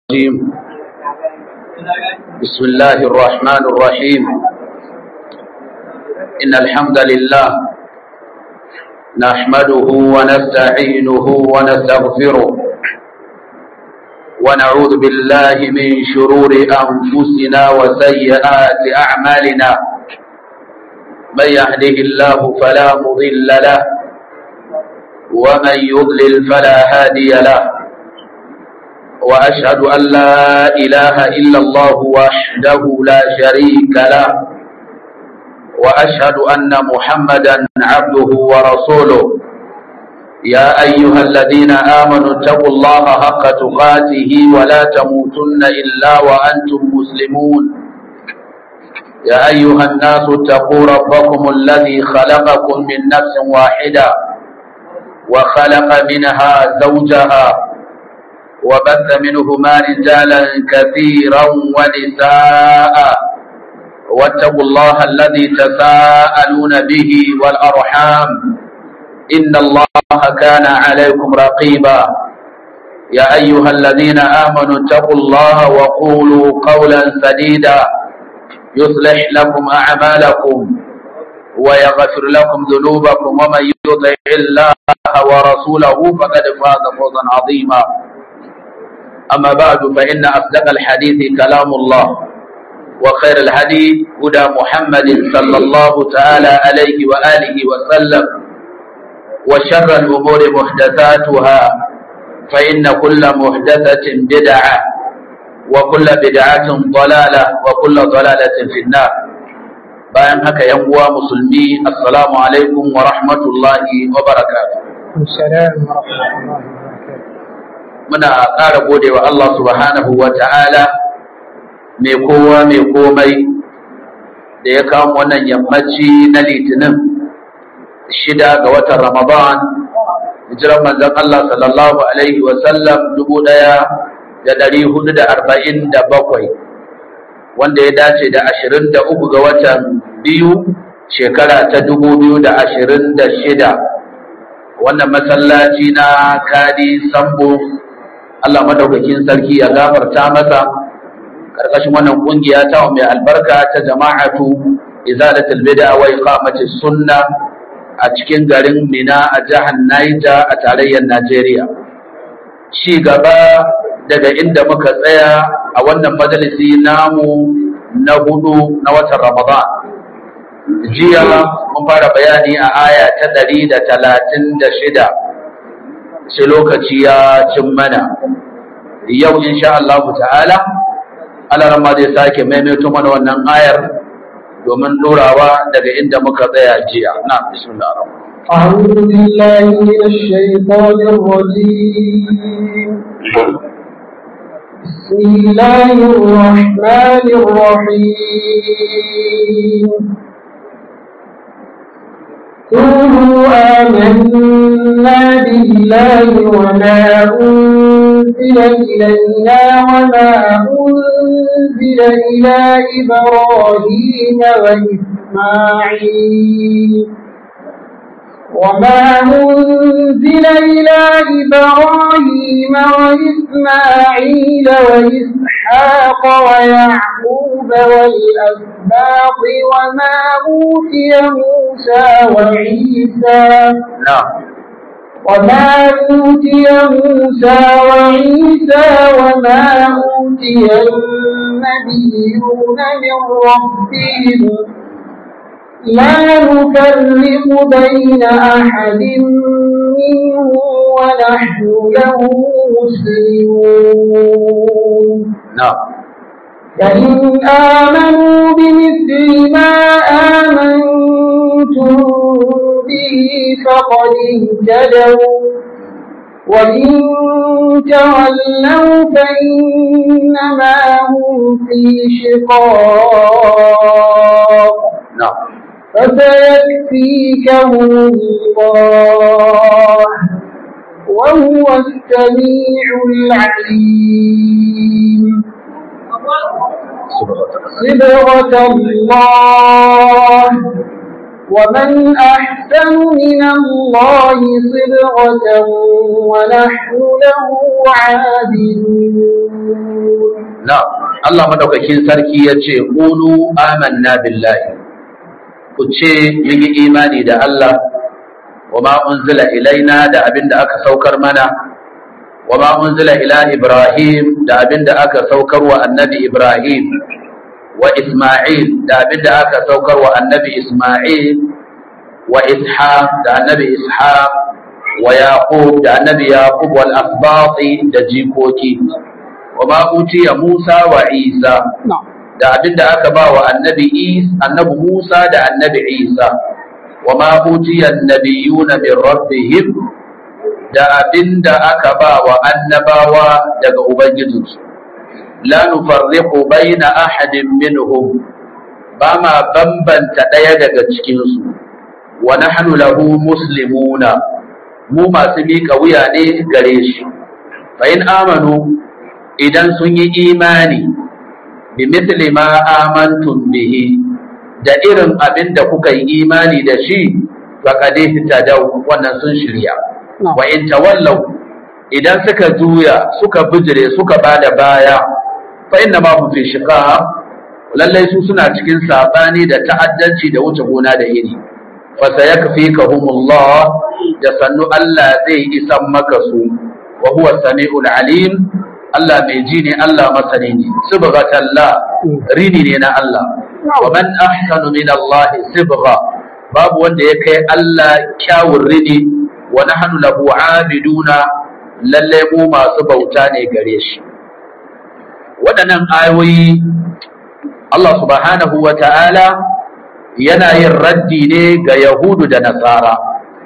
الرجيم بسم الله الرحمن الرحيم إن الحمد لله نحمده ونستعينه ونستغفره ونعوذ بالله من شرور أنفسنا وسيئات أعمالنا من يهده الله فلا مضل له ومن يضلل فلا هادي له وأشهد أن لا إله إلا الله وحده لا شريك له وأشهد أن محمدا عبده ورسوله يا أيها الذين آمنوا اتقوا الله حق تقاته ولا تموتن إلا وأنتم مسلمون يا أيها الناس اتقوا ربكم الذي خلقكم من نفس واحدة وخلق منها زوجها وبث منهما رجالا كثيرا ونساء واتقوا الله الذي تساءلون به والأرحام إن الله كان عليكم رقيبا يا أيها الذين آمنوا اتقوا الله وقولوا قولا سديدا يصلح لكم أعمالكم ويغفر لكم ذنوبكم ومن يطع الله ورسوله فقد فاز فوزا عظيما أما بعد فإن أصدق الحديث كلام الله وخير الهدي هدى محمد صلى الله تعالى عليه وآله وسلم وشر الأمور محدثاتها فإن كل محدثة بدعة وكل بدعة ضلالة وكل ضلالة في النار bayan haka yan uwa musulmi assalamu alaikum wa rahmatullahi wa barakatuh muna ƙara gode wa Allah subhanahu wa ta'ala mai kowa mai komai da ya kawo wannan yammaci na litinin shida ga watan ramadan hijiran manzon Allah sallallahu alaihi wa sallam dubu ɗaya da ɗari hudu da arba'in da bakwai wanda ya dace da ashirin da uku ga watan biyu shekara ta dubu biyu da ashirin da shida wannan masallaci na kadi sambo Allah madaukakin sarki ya gafarta masa karkashin wannan kungiya ta mai albarka ta jama'atu izalatul bid'a wa iqamatis sunna a cikin garin Mina a jihar Niger a tarayyar Najeriya ci gaba daga inda muka tsaya a wannan majalisi namu na hudu na watan Ramadan jiya mun fara bayani a aya ta ɗari da talatin da shida sai lokaci ya cin mana yau insha Allah ta'ala Allah ma zai sake maimaito mana wannan ayar domin ɗorawa daga inda muka tsaya jiya na bismillah أعوذ بالله من الشيطان الرجيم بسم الله الرحمن الرحيم قولوا آمنا بالله وما أنزل إلينا وما أنزل إلى إبراهيم وإسماعيل وما أنزل إلى إبراهيم وإسماعيل وإسحاق ويعقوب والأسباط وما أوتي موسى وعيسى نعم وما أوتي موسى وعيسى وما أوتي النبيون من ربهم لا نفرق بين أحد منهم ونحن له مسلمون نعم فإن آمنوا بمثل ما آمنتم به فقد اهتدوا وإن تولوا فإنما هم في شقاق نعم فسيكفيكهم الله وهو السميع العليم صبغة الله ومن أحسن من الله صبغة ونحن له عابدون na Allah madaukakin sarki ya ce qulu amanna billahi ku ce mun yi imani da Allah wa ma unzila ilaina da abinda aka saukar mana wa ma unzila ila Ibrahim da abinda aka saukar wa annabi Ibrahim wa Isma'il da abinda aka saukar wa annabi Isma'il wa Ishaq da annabi Ishaq wa Yaqub da annabi Yaqub wal asbati da jikoki wa ma utiya Musa wa Isa da abinda aka ba wa annabi Is annabi Musa da annabi Isa wa ma utiya annabiyuna min rabbihim da abinda aka ba wa annabawa daga ubangijinsu la nufarriqu baina ahadin minhum ba ma bambanta ɗaya daga cikinsu wa nahnu lahu muslimuna mu masu miƙa wuya ne gare shi fa in amanu idan sun yi imani bi mithli ma amantum bihi da irin abin da kuka yi imani da shi faqad ihtadaw wannan sun shirya wa in tawallaw idan suka juya suka bijire suka bada baya fa inna ma hum fi shiqaq lallai su suna cikin sabani da ta'addanci da wuce gona da iri fa sayakfikahumullah da sannu Allah zai isan maka su wa huwa samiul alim Allah mai ji ne Allah masani ne sibghatallah rini ne na Allah wa man ahsanu min Allah sibgha babu wanda ya kai Allah kyawun rini wa nahnu lahu abiduna lalle mu masu bauta ne gare shi waɗannan ayoyi Allah subhanahu wa ta'ala yana yin raddi ne ga Yahudu da Nasara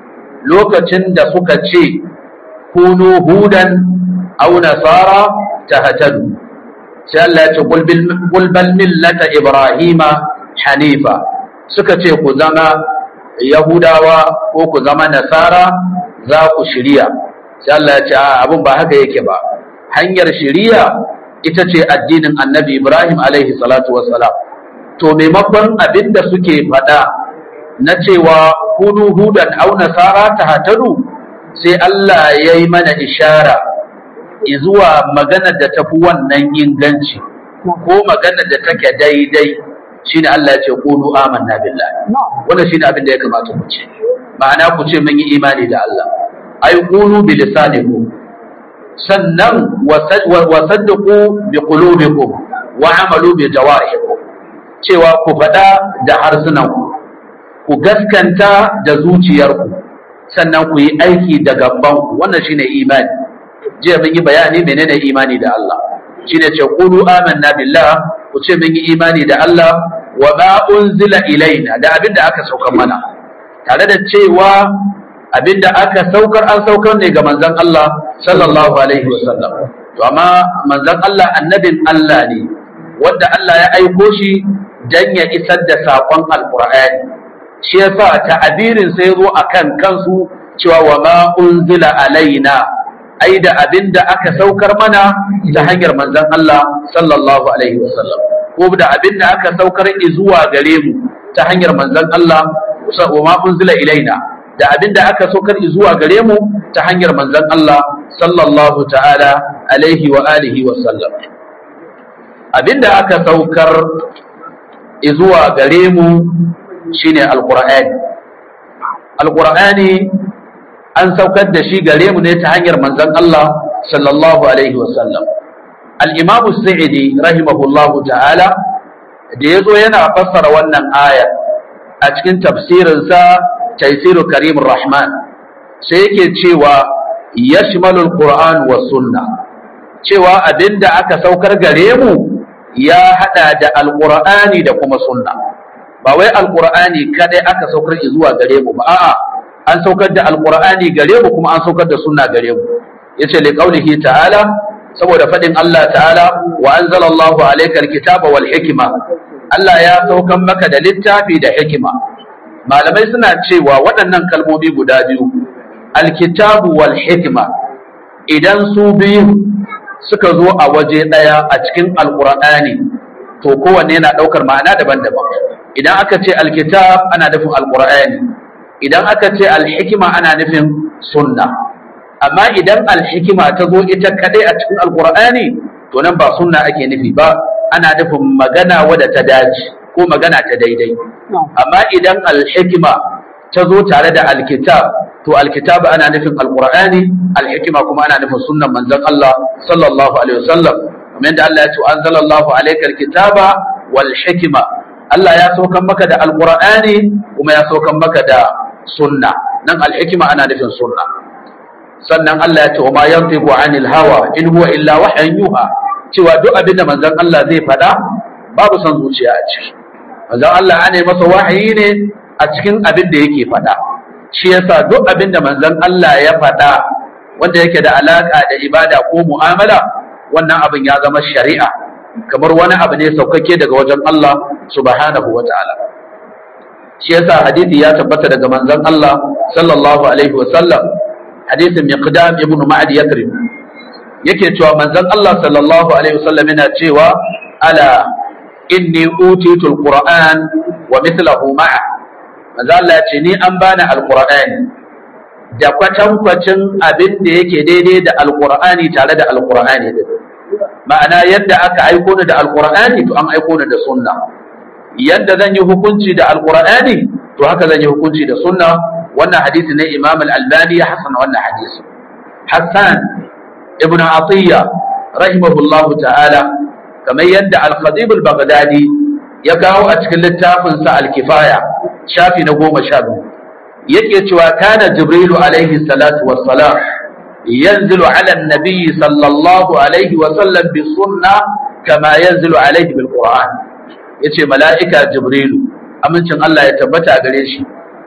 lokacin da suka ce kunu hudan au nasara ta hatadu sai Allah ya ce gulbal millata Ibrahima hanifa suka ce ku zama Yahudawa ko ku zama Nasara za ku shirya sai Allah ya ce abin ba haka yake ba hanyar shiriya ita ce addinin annabi Ibrahim alaihi salatu wassalam to maimakon abin da suke faɗa na cewa hudu hudan au nasara ta hatadu sai Allah ya yi mana ishara zuwa maganar da tafi wannan inganci ko maganar da take daidai shine Allah ya ce qulu amanna billahi wannan shine abin da ya kamata ku ce ma'ana ku ce mun yi imani da Allah ay qulu bi lisanikum sannan wasaddaku bi qulubikum wa amalu bi jawarihikum cewa ku faɗa da harsunanku ku gaskanta da zuciyarku sannan ku yi aiki da gabanku wannan shine imani jiya mun yi bayani menene imani da Allah shine ce qulu amanna billah ku ce mun yi imani da Allah wa ma unzila ilaina da abinda aka saukar mana tare da cewa abinda aka saukar an saukar ne ga manzon Allah sallallahu alaihi wasallam to amma manzon Allah annabin Allah ne wanda Allah ya aiko shi dan ya isar da sakon alqur'ani shi yasa ta'abirin sai zo akan kansu cewa wa ma unzila alaina ai da abinda aka saukar mana ta hanyar manzon Allah sallallahu alaihi wasallam ko da abinda aka saukar zuwa gare mu ta hanyar manzon Allah wa ma unzila ilaina da abin da aka saukar zuwa gare mu ta hanyar manzon Allah sallallahu ta'ala alaihi wa alihi wa sallam abin da aka saukar zuwa gare mu shine alqur'ani alqur'ani an saukar da shi gare mu ne ta hanyar manzon Allah sallallahu alaihi wa sallam al-imam as-sa'idi rahimahullahu ta'ala da yazo yana fassara wannan aya a cikin tafsirinsa taisiru karimin rahman sai yake cewa yashmalul qur'an wa sunna cewa abinda aka saukar gare mu ya hada da alqur'ani da kuma sunna ba wai alqur'ani kadai aka saukar zuwa gare mu ba a'a an saukar da alqur'ani gare mu kuma an saukar da sunna gare mu yace li qaulihi ta'ala saboda fadin Allah ta'ala wa anzalallahu alaykal kitaba wal hikma Allah ya saukan maka da littafi da hikima malamai suna cewa waɗannan kalmomi guda biyu alkitabu wal hikima idan su biyu suka zo a waje ɗaya a cikin alƙur'ani to kowanne yana ɗaukar ma'ana daban-daban idan aka ce alkitab ana nufin alƙur'ani idan aka ce alhikima ana nufin sunna amma idan alhikima ta zo ita kaɗai a cikin alƙur'ani to nan ba sunna ake nufi ba ana nufin magana wadda ta dace ko magana ta daidai amma idan alhikima ta zo tare da alkitab to alkitab ana nufin alqur'ani alhikima kuma ana nufin sunnan manzon Allah sallallahu alaihi wasallam kamar yadda Allah ya ce anzalallahu alayka alkitaba wal hikma Allah ya saukan maka da alqur'ani kuma ya saukan maka da sunna nan alhikima ana nufin sunna sannan Allah ya ce wa ma yantiqu anil hawa in huwa illa wahyan yuha cewa duk abin da manzon Allah zai faɗa babu son zuciya a ciki manzon Allah ana masa wahayi ne a cikin abin da yake faɗa shi yasa duk abin da manzon Allah ya faɗa wanda yake da alaka da ibada ko mu'amala wannan abin ya zama shari'a kamar wani abu ne saukake daga wajen Allah subhanahu wa ta'ala shi yasa hadisi ya tabbata daga manzon Allah sallallahu alaihi wa sallam hadisin miqdam ibn ma'ad yakrib yake cewa manzon Allah sallallahu alaihi wa sallam yana cewa ala inni utitu alquran wa mithluhu ma'a manzo Allah ya ce ni an bani alqur'ani da kwatankwacin abin da yake daidai da alqur'ani tare da alqur'ani din ma'ana yadda aka aiko ni da alqur'ani to an aiko ni da sunna yadda zan yi hukunci da alqur'ani to haka zan yi hukunci da sunna wannan hadisi ne imam al-albani ya hasana wannan hadisi hassan ibn atiyya rahimahullahu ta'ala kamar yadda al-khatib al-baghdadi ya kawo a cikin littafin sa al-kifaya shafi na goma sha biyu yake cewa kana jibrilu alaihi salatu wassalam yanzilu ala an-nabi sallallahu alaihi wa sallam bi sunna kama yanzilu alaihi bil qur'an yace mala'ika jibrilu amincin Allah ya tabbata gare shi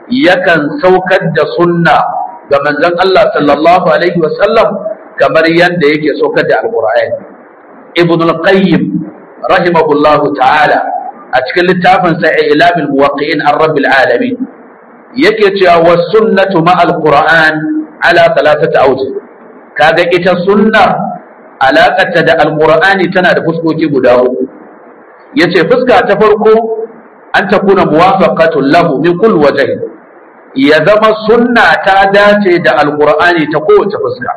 yakan saukar da sunna ga manzon Allah sallallahu alaihi wa sallam kamar yadda yake saukar da alqur'ani ibn al-qayyim rahimahullahu ta'ala a cikin littafin sa ilamul muwaqqi'in an rabbil alamin yake cewa was sunnatu ma al-qur'an ala thalathati awjuh kaga ita sunna alaƙarta da alqur'ani tana da fuskoki guda uku yace fuska ta farko an takuna muwafaqatun lahu min kulli wajhin ya zama sunna ta dace da alqur'ani ta kowace fuska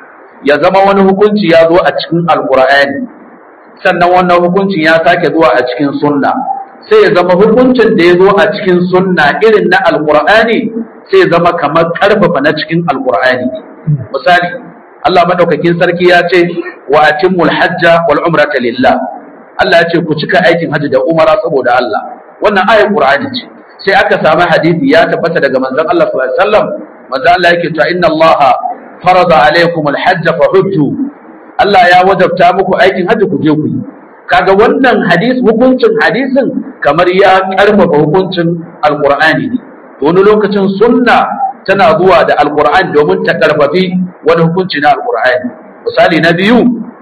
ya zama wani hukunci ya zo a cikin alqur'ani sannan wannan hukuncin ya sake zuwa a cikin sunna sai ya zama hukuncin da ya zo a cikin sunna irin na alqur'ani sai ya zama kamar karfafa na cikin alqur'ani misali Allah madaukakin sarki ya ce wa atimul hajja wal umrata lillah Allah ya ce ku cika aikin hajji da umara saboda Allah wannan ayar qur'ani ce sai aka samu hadisi ya tabbata daga manzon Allah sallallahu alaihi wasallam manzon Allah yake cewa inna Allah farada alaikum al-hajj fa hujju Allah ya wajabta muku aikin hajji ku je ku yi kaga wannan hadis hukuncin hadisin kamar ya karfafa hukuncin alqur'ani ne to wani lokacin sunna tana zuwa da alqur'ani domin ta karfafi wani hukunci na alqur'ani misali na biyu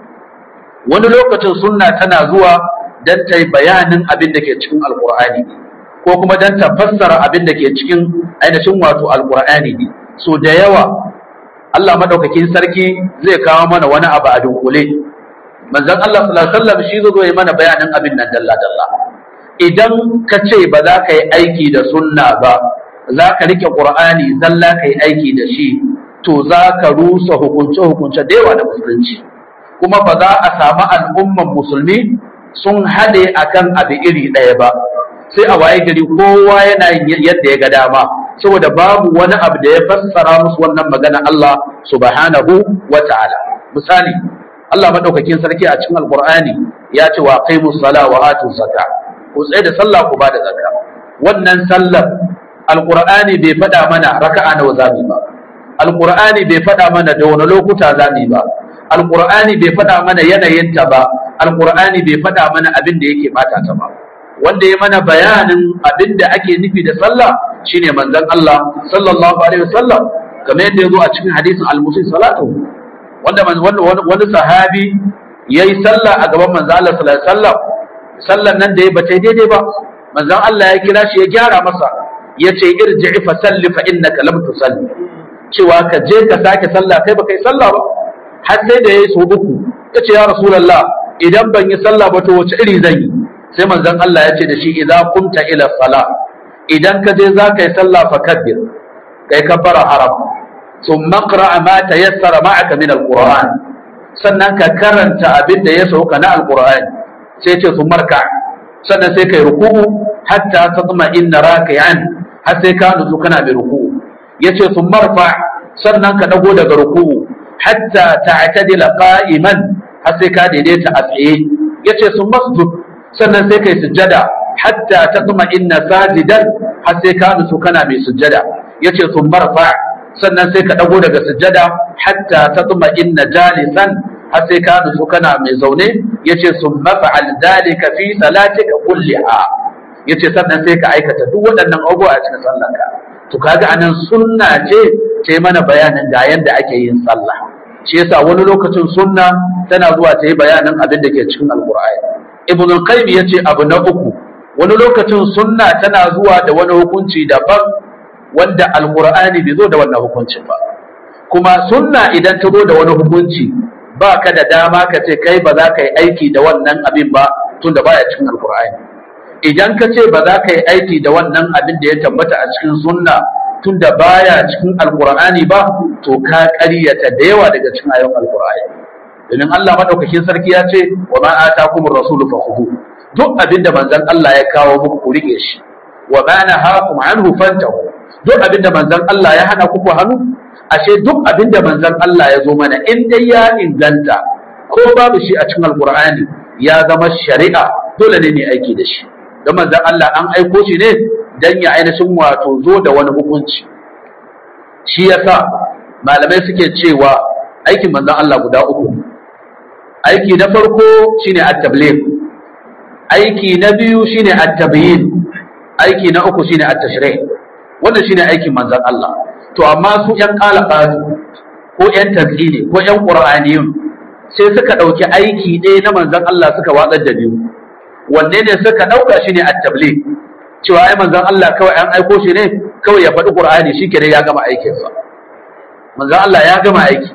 wani lokacin sunna tana zuwa dan ta yi bayanin abin da ke cikin alqur'ani ko kuma dan ta fassara abin da ke cikin ainihin wato alqur'ani ne so da yawa Allah madaukakin sarki zai kawo mana wani abu a dunkule manzon Allah sallallahu alaihi wasallam shi zo yi mana bayanin abin nan dalla dalla idan ka ce ba za ka yi aiki da sunna ba za ka rike qur'ani zalla ka yi aiki da shi to za ka rusa hukunce hukunce da yawa da musulunci kuma ba za a samu al'umman musulmi sun haɗe akan abu iri ɗaya ba sai a waye gari kowa yana yin yadda ya ga dama saboda babu wani abu da ya fassara musu wannan magana Allah subhanahu wa ta'ala misali Allah madaukakin sarki a cikin alqur'ani ya ce wa qimus sala wa atu zakka ku tsaye da sallah ku bada zakka wannan sallar alqur'ani bai faɗa mana raka'a nawa zamu ba alqur'ani bai faɗa mana da wani lokuta zamu ba alqur'ani bai faɗa mana yanayin ta ba alqur'ani bai faɗa mana abin da yake bata ta ba wanda ya mana bayanin abin da ake nufi da sallah shine manzon Allah sallallahu alaihi wasallam kamar yadda yazo a cikin hadisin al-musi salatu wanda wani sahabi yayi sallah a gaban manzon Allah sallallahu alaihi wasallam sallan nan da ya bata daidai ba manzon Allah ya kira shi ya gyara masa yace irji'i fa salli fa innaka lam tusalli cewa ka je ka sake sallah kai ba kai sallah ba har sai da yayi so uku yace ya rasulullah idan ban yi sallah ba to wace iri zan yi sai manzon Allah ya ce da shi idza qumta ila salah idan ka je za ka yi sallah fa kabbir kai kabbara haram thumma qra ma tayassara ma'aka min alquran sannan ka karanta abin da ya sauka na alqur'ani sai ce sun marka sannan sai kai ruku'u hatta tatma inna raki'an har sai ka nutsu kana mai ruku'u yace sun marfa sannan ka dago daga ruku'u hatta ta'tadila qa'iman har sai ka daidaita a tsaye yace sun masjud sannan sai kai sujjada hatta tatma inna sajidan har sai ka nutsu kana mai sujjada yace sun marfa sannan sai ka dago daga sujjada hatta tatma inna jalisan har sai ka nutsu kana mai zaune yace sun mafa'al dalika fi salatika kulliha yace sannan sai ka aikata duk waɗannan abubuwa a cikin sallarka to kaga anan sunna ce ta mana bayanin ga yanda ake yin sallah shi yasa wani lokacin sunna tana zuwa ta yi bayanin abin da ke cikin alqur'ani ibn al-qayyim yace abu na uku wani lokacin sunna tana zuwa da wani hukunci daban wanda alqur'ani bai zo da wannan hukuncin ba kuma sunna idan ta zo da wani hukunci ba ka da dama ka ce kai ba za ka yi aiki da wannan abin ba tun da baya cikin alkur'ani idan ka ce ba za ka yi aiki da wannan abin da ya tabbata a cikin sunna tun da baya cikin alkur'ani ba to ka ƙaryata da yawa daga cikin ayon alkur'ani domin Allah madaukakin sarki ya ce wa ma atakumur rasulu fakhuhu duk abin da manzon Allah ya kawo muku ku rike shi wa ma nahakum anhu fantahu duk abin da manzon Allah ya hana ku ku hannu ashe duk abin da manzon Allah ya zo mana in dai ya inganta ko babu shi a cikin alkur'ani ya zama shari'a dole ne ne aiki da shi don manzon Allah an aiko shi ne dan ya ainihin wato zo da wani hukunci shi yasa malamai suke cewa aikin manzon Allah guda uku aiki na farko shine at-tabligh aiki na biyu shine at-tabyin aiki na uku shine at-tashrih wannan shine aikin manzon Allah to amma su ‘yan ƙalaɓatu ko ‘yan tazini ko ‘yan ƙura'aniyun sai suka ɗauki aiki ɗaya na manzan Allah suka watsar da biyu wanne ne suka ɗauka shi ne attabli cewa ai manzan Allah kawai an aiko shi ne kawai ya faɗi ƙur'ani shi kenan ya gama aikinsa manzan Allah ya gama aiki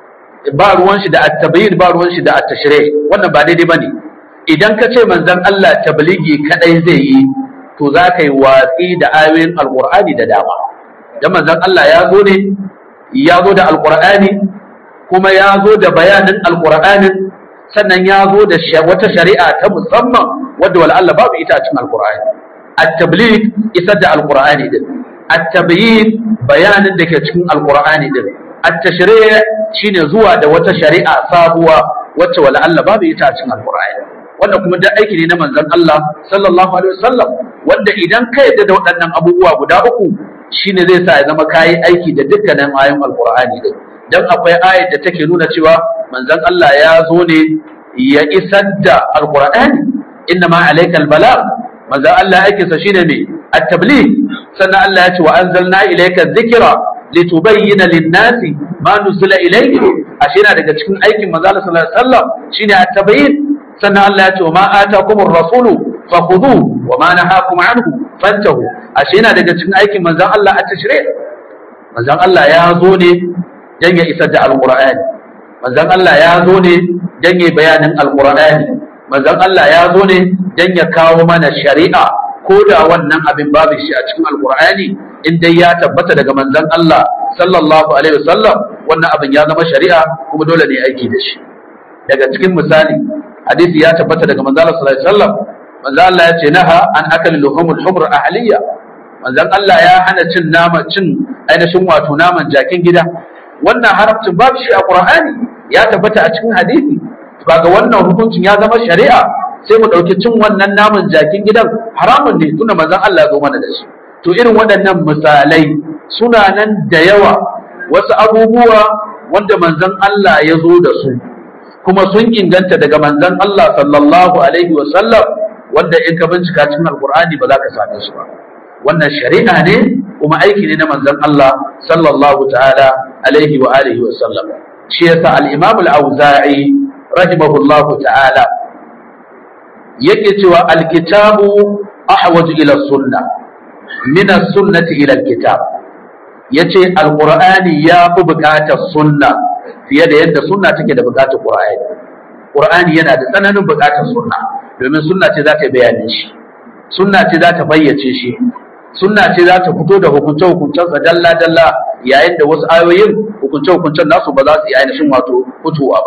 ba ruwan shi da attabayin ba ruwan shi da attashire wannan ba daidai ba ne idan ka ce manzan Allah tabligi kaɗai zai yi to za ka yi watsi da ayoyin alƙur'ani da dama dan manzon Allah ya zo ne ya zo da alqur'ani kuma ya zo da bayanin alqur'anin sannan ya zo da wata shari'a ta musamman wadda wala Allah babu ita a cikin alqur'ani at-tabligh isar da alqur'ani din at-tabyin bayanin da ke cikin alqur'ani din at-tashri' shine zuwa da wata shari'a sabuwa wacce wala Allah babu ita a cikin alqur'ani wanda kuma da aiki ne na manzon Allah sallallahu alaihi wasallam wanda idan ka yadda da waɗannan abubuwa guda uku shine zai sa ya zama kayi aiki da dukkanin ayoyin alqur'ani din dan akwai ayat da take nuna cewa manzon Allah ya zo ne ya isar da alqur'ani inna ma alayka albalagh manzon Allah yake sa shine me at-tabligh sannan Allah ya ce wa anzalna ilayka dhikra litubayyana lin-nasi ma nuzila ilayhim ashe yana daga cikin aikin manzon Allah sallallahu alaihi wasallam shine at-tabayyin sannan Allah ya ce wa ma atakumur rasulu fakhudhu wa ma nahakum anhu fantahu ashe yana daga cikin aikin manzon Allah a tashri manzon Allah ya zo ne dan ya isar da alqur'ani manzon Allah ya zo ne dan ya bayanin alqur'ani manzon Allah ya zo ne dan ya kawo mana shari'a ko da wannan abin babu shi a cikin alqur'ani in dai ya tabbata daga manzon Allah sallallahu alaihi wasallam wannan abin ya zama shari'a kuma dole ne aiki da shi daga cikin misali hadisi ya tabbata daga manzon Allah sallallahu alaihi wasallam manzon Allah ya ce naha an akal luhumul humr ahliya manzon Allah ya hana cin nama cin ainihin wato naman jakin gida wannan haramcin babu shi a Qur'ani ya tabbata a cikin hadisi ba ga wannan hukuncin ya zama shari'a sai mu ɗauki cin wannan naman jakin gidan haramun ne tunda manzon Allah ya zo mana da shi to irin waɗannan misalai suna nan da yawa wasu abubuwa wanda manzon Allah ya zo da su kuma sun inganta daga manzon Allah sallallahu alaihi wa sallam wanda in ka bincika cikin alqur'ani ba za ka same su ba wannan shari'a ne kuma aiki ne na manzon Allah sallallahu ta'ala alaihi wa alihi wa sallam shi yasa al-imam al-auza'i rahimahullahu ta'ala yake cewa al-kitabu ahwaju ila sunna min as-sunnati ila al-kitab yace al-qur'ani ya fi buƙatar sunna fiye da yadda sunna take da buƙatar qur'ani qur'ani yana da tsananin buƙatar sunna domin sunna ce za ta bayanin shi sunna ce za ta bayyace shi sunna ce za ta fito da hukunce hukuncensa dalla dalla yayin da wasu ayoyin hukunce hukuncen nasu ba za su yi ainihin wato fitowa ba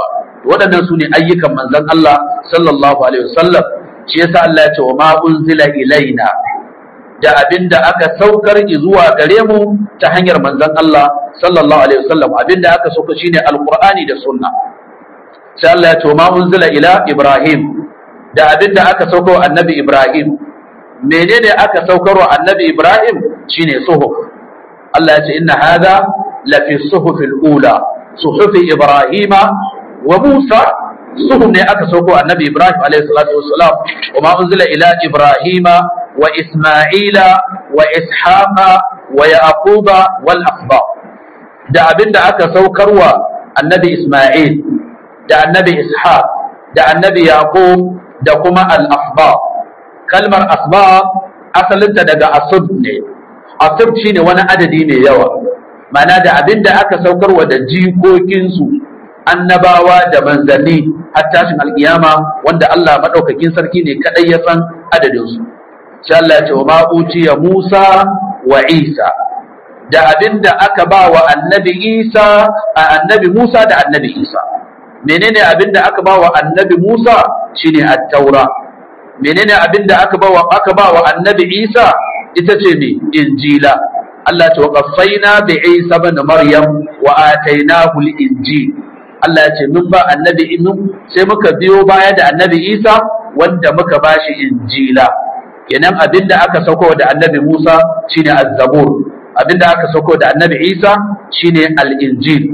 waɗannan su ne ayyukan manzon Allah sallallahu alaihi wasallam shi yasa Allah ya ce wa ma unzila ilaina da abinda aka saukar zuwa gare mu ta hanyar manzon Allah sallallahu alaihi wasallam abinda aka sauka shine alqur'ani da sunna sai Allah ya ce wa ma unzila ila ibrahim da abinda aka sauka wa annabi ibrahim menene aka saukar wa annabi ibrahim shine suhuf Allah ya ce inna hadha la fi suhufil ula suhufi ibrahima wa musa suhuf ne aka sauko annabi ibrahim alayhi salatu wassalam wa ma unzila ila ibrahima wa isma'ila wa ishaqa wa yaquba wal asba da abinda aka saukarwa annabi isma'il da annabi ishaq da annabi yaqub da kuma al asba kalmar asba asalinta daga asub ne asub shine wani adadi mai yawa mana da abinda aka saukarwa da jikokinsu annabawa da manzanni har tashin alkiyama wanda Allah madaukakin sarki ne kadai ya san adadin su sai Allah ya ce wa ma utiya Musa wa Isa da abinda aka ba wa annabi Isa a annabi Musa da annabi Isa menene abinda aka ba wa annabi Musa shine at-taura menene abinda aka ba wa aka ba wa annabi Isa ita ce ne injila Allah ce wa qaffaina bi Isa ibn Maryam wa atainahu al-injil Allah ya ce mun ba annabi inu sai muka biyo baya da annabi Isa wanda muka bashi injila kenan abinda aka sauko da annabi Musa shine az-zabur abinda aka sauko da annabi Isa shine al-injil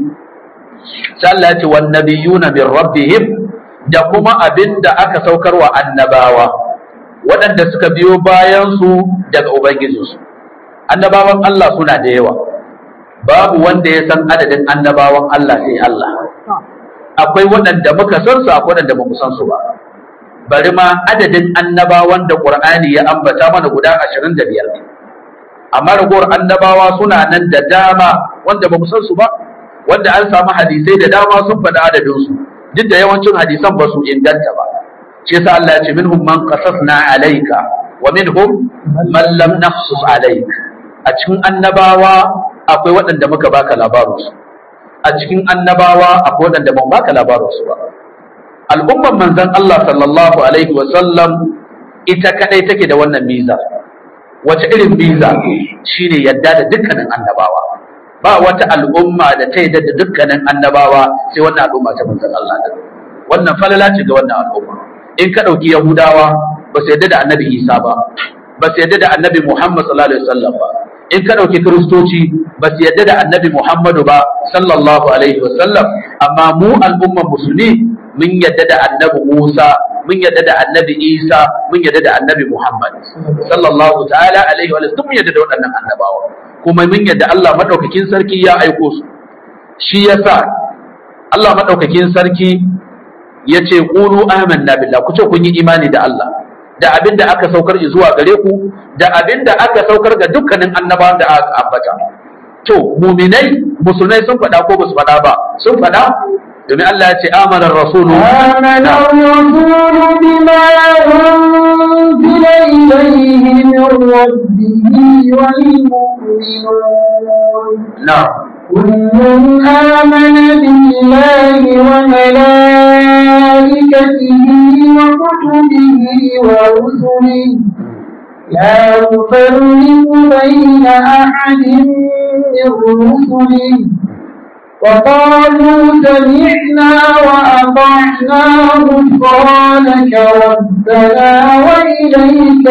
sai Allah ya ce wan nabiyuna min rabbihim da kuma abinda aka saukar wa annabawa waɗanda suka biyo bayan su daga ubangijinsu annabawan Allah suna da yawa babu wanda ya san adadin annabawan Allah sai Allah akwai waɗanda muka san su akwai waɗanda ba mu san su ba bari ma adadin annabawan da Qur'ani ya ambata mana guda 25 ne amma ragowar annabawa suna nan da dama wanda ba mu san su ba wanda an samu hadisai da dama sun faɗi adadin su duk da yawancin hadisan ba su inganta ba shi yasa Allah ya ce minhum man qasasna alayka wa minhum man lam naqsus alayka a cikin annabawa akwai waɗanda muka baka labarinsu a cikin annabawa akwai waɗanda ban baka labarinsu ba al'umman manzon Allah sallallahu alaihi wa sallam ita kadai take da wannan miza wace irin miza shine yadda da dukkanin annabawa ba wata al'umma da ta yadda da dukkanin annabawa sai wannan al'umma ta manzon Allah da wannan falala ce ga wannan al'umma in ka ɗauki yahudawa ba su yadda da annabi isa ba ba su yadda da annabi muhammad sallallahu alaihi wasallam ba in ka ɗauki kiristoci ba su yadda da annabi muhammadu ba sallallahu alaihi wasallam amma mu al'umman musulmi mun yadda da annabi musa mun yadda da annabi isa mun yadda da annabi muhammad sallallahu ta'ala alaihi wa sallam mun yadda da waɗannan annabawa kuma mun yadda allah maɗaukakin sarki ya aiko su shi yasa allah maɗaukakin sarki ya ce ƙulu amanna billah ku ce kun yi imani da Allah da abin da aka saukar zuwa gare ku da abin da aka saukar ga dukkanin annabawan da aka ambata to muminai musulmai sun faɗa ko basu faɗa ba sun faɗa domin Allah ya ce amana rasulu آمن الرسول بما أنزل إليه من ربه والمؤمنون na'am كل آمن بالله وملائكته وكتبه ورسله لا نفرق بين أحد من رسله وقالوا سمعنا وأطعنا غفرانك ربنا وإليك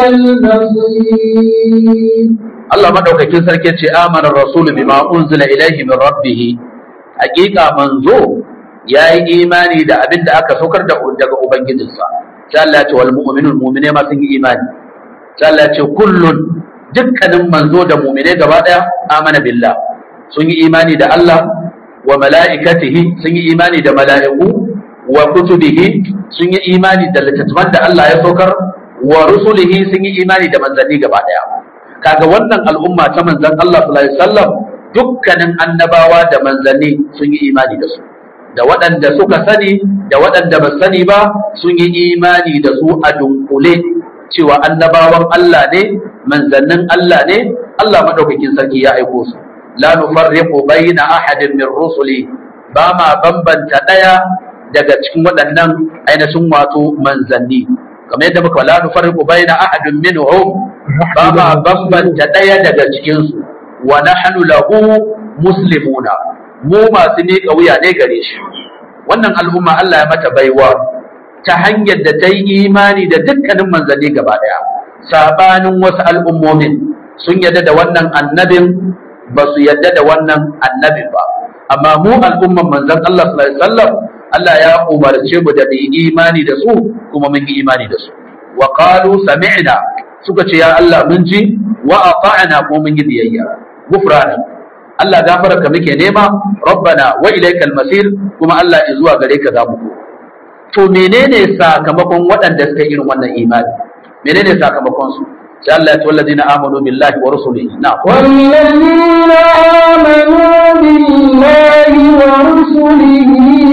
المصير Allah madaukakin sarki ce amana rasulu bima unzila ilaihi min rabbih hakika manzo yayi imani da abin da aka saukar da daga ubangijinsa sai Allah ya ce wal mu'minun mu'mine ma sun yi imani sai Allah ya ce kullun dukkanin manzo da mu'mine gaba daya amana billah sun yi imani da Allah wa mala'ikatihi sun yi imani da mala'iku wa kutubihi sun yi imani da littattafan da Allah ya saukar wa rusulihi sun yi imani da manzanni gaba daya kaga wannan al'umma ta manzan Allah sallallahu alaihi wasallam dukkanin annabawa da manzanni sun yi imani da su da waɗanda suka sani da waɗanda ba sani ba sun yi imani da su a dunkule cewa annabawan Allah ne manzannin Allah ne Allah madaukakin sarki ya aiko su la nufarriqu baina ahadin min rusuli ba ma bambanta daya daga cikin waɗannan ainihin wato manzanni kamar yadda muka la nufarriqu baina ahadin minhum ba ma bambanta ɗaya daga cikin su wa nahnu lahu muslimuna mu masu miƙa wuya ne gare shi wannan al'umma Allah ya mata baiwa ta hanyar da ta yi imani da dukkanin manzanni gaba ɗaya sabanin wasu al'ummomin sun yadda da wannan annabin ba su yadda da wannan annabin ba amma mu al'umman manzan Allah sallallahu alaihi wasallam Allah ya umarce mu da mu imani da su kuma mun yi imani da su wa qalu sami'na suka ce ya Allah mun ji wa ata'na kuma mun yi biyayya gufrana Allah gafararka muke nema rabbana wa ilaikal masir kuma Allah zuwa gare ka za mu to menene sakamakon waɗanda suka irin wannan imani menene sakamakon su sai Allah ya ce wallazina amanu billahi wa rusulihi na والذين آمنوا بالله ورسله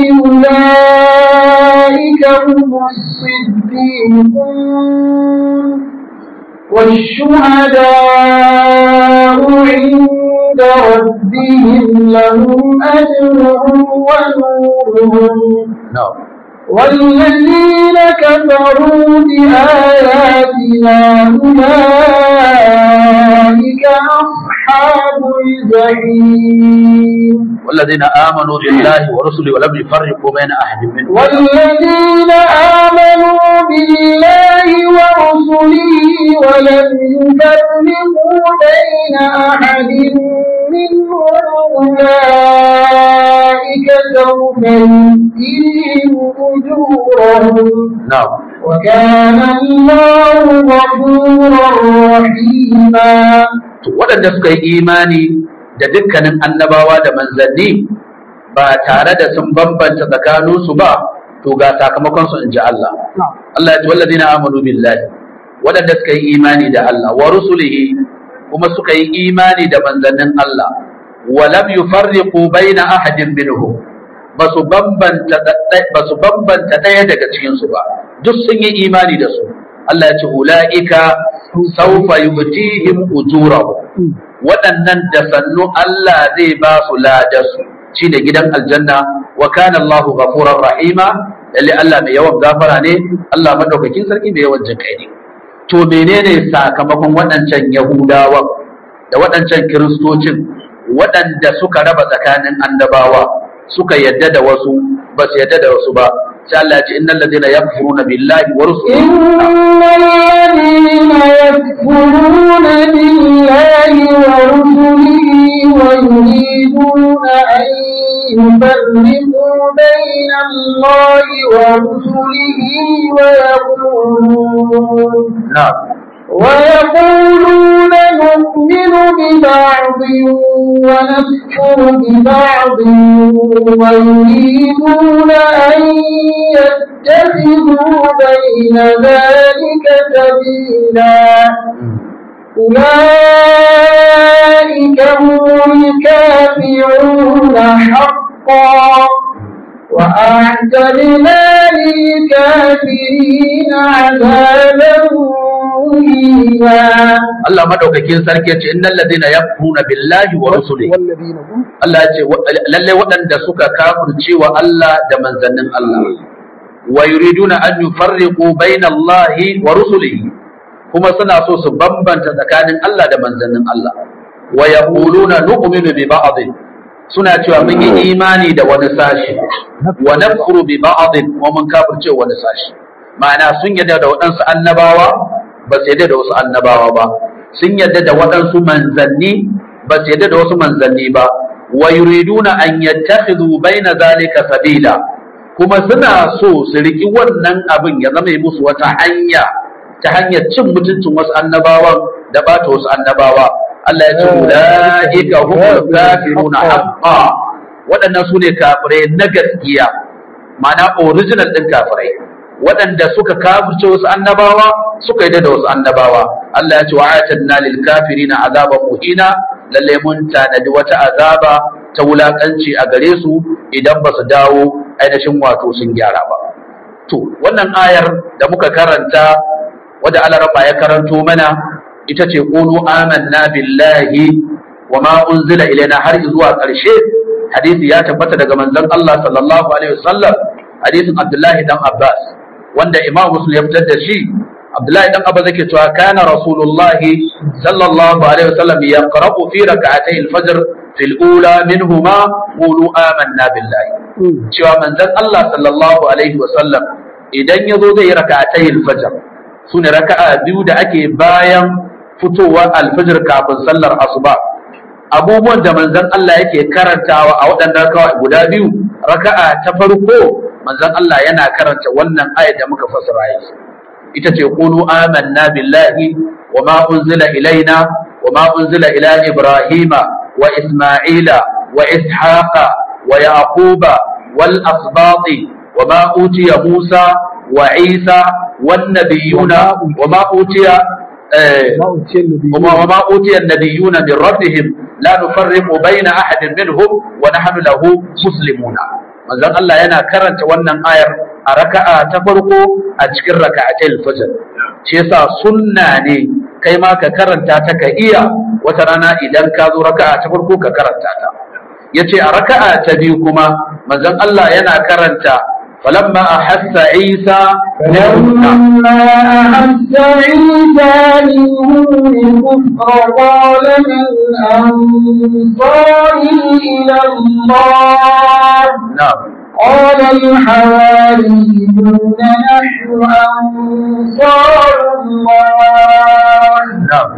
أولئك هم الصديقون والشهداء عند ربهم لهم أجرهم ونورهم na'am والذين كفروا بآياتنا أولئك أصحاب الجحيم والذين آمنوا بالله ورسله ولم يفرقوا بين أحد منهم والذين آمنوا بالله ورسله ولم يفرقوا بين أحد منهم أولئك سوف يؤتيهم أجورهم نعم وكان الله غفورا رحيما to waɗanda suka yi imani da dukkanin annabawa da manzanni ba tare da sun bambanta tsakaninsu ba to ga sakamakon su in ji Allah Allah ya ce wallazina amanu billahi waɗanda suka yi imani da Allah wa rusulihi kuma suka yi imani da manzannin Allah wa lam yufarriqu baina ahadin minhum basu bambanta basu bambanta ɗaya daga cikin su ba duk sun yi imani da su Allah ya ce ulaika sawfa yutihim ujurahum waɗannan da sannu Allah zai ba su ladarsu shi da gidan aljanna wa kana Allahu ghafurar rahima lalle Allah mai yawan gafara ne Allah madaukakin sarki mai yawan jinkai ne to menene sakamakon waɗancan yahudawan da waɗancan kiristocin waɗanda suka raba tsakanin annabawa suka yadda da wasu ba su yadda da wasu ba sai Allah ya ce innal ladina yakfuruna billahi wa rusulihi إن الذين يكفرون بالله ورسله ويريدون أن يفرقوا بين الله ورسله ويقولون na'am ويقولون نؤمن ببعض ونكفر ببعض ويريدون أن يتخذوا بين ذلك سبيلا أولئك هم الكافرون حقا وأعتدنا للكافرين عذابا مهينا Allah madaukakin sarki ya ce innal ladina yakfuruna billahi wa rusulihi والذين هم Allah ya ce wa- lalle waɗanda suka kafirce wa Allah da manzannin Allah wa yuriduna an yufarriqu baina Allahi wa rusulihi kuma suna so su bambanta tsakanin Allah da manzannin Allah wa yaquluna nu'minu bi ba'd suna cewa mun yi imani da wani sashi wa nakfuru bi ba'd wa mun kafirce wani sashi ma'ana sun yarda da waɗansu annabawa ba su yarda da wasu annabawa ba sun yarda da waɗansu manzanni ba su yarda da wasu manzanni ba wa yuriduna an yattakhidhu baina zalika sabila kuma suna so su riki wannan abin ya zama musu wata hanya ta hanyar cin mutuncin wasu annabawan da bata wasu annabawa Allah ya ce ulaika humul kafiruna haqqan waɗannan su ne kafirai na gaskiya ma'ana original ɗin kafirai waɗanda suka kafirce wasu annabawa suka yi da wasu annabawa Allah ya ce wa atanna lil kafirina azaban muhina lalle mun tanadi wata azaba ta wulakanci a gare su idan ba su dawo ainihin wato sun gyara ba to wannan ayar da muka karanta wadda alaraba ya karanto mana ita ce qulu amanna billahi wa ma unzila ilaina har zuwa ƙarshe hadisi ya tabbata daga manzon Allah sallallahu alaihi wasallam hadisin Abdullahi dan Abbas wanda Imam Muslim ya fitar da shi Abdullahi dan Abbas yake cewa kana Rasulullah sallallahu alaihi wasallam yaqra'u fi rak'atay al-fajr fil ula minhuma qulu amanna billahi cewa manzon Allah sallallahu alaihi wasallam idan yazo zai rak'atay al-fajr sune raka'a biyu da ake bayan fitowa al-fajr kafin sallar asuba abubuwan da manzon Allah yake karantawa a waɗannan raka'a guda biyu raka'a ta farko manzon Allah yana karanta wannan ayat da muka fassara yanzu ita ce qulu amanna billahi wa ma unzila ilaina wa ma unzila ila ibrahima wa isma'ila wa ishaqa wa yaquba wal asbati wa ma utiya musa wa isa wan nabiyuna wa ma utiya وما أوتي النبيون من ربهم لا نفرق بين أحد منهم ونحن له مسلمون manzon Allah yana karanta wannan ayar a raka'a ta farko a cikin raka'atul fajr shi yasa sunna ne kai ma ka karanta ta ka iya wata rana idan ka zo raka'a ta farko ka karanta ta yace a raka'a ta biyu kuma manzon Allah yana karanta فلما أحس عيسى فلما أحس عيسى منهم الكفر قال من أنصاري إلى الله نعم قال الحواريون نحن أنصار الله نعم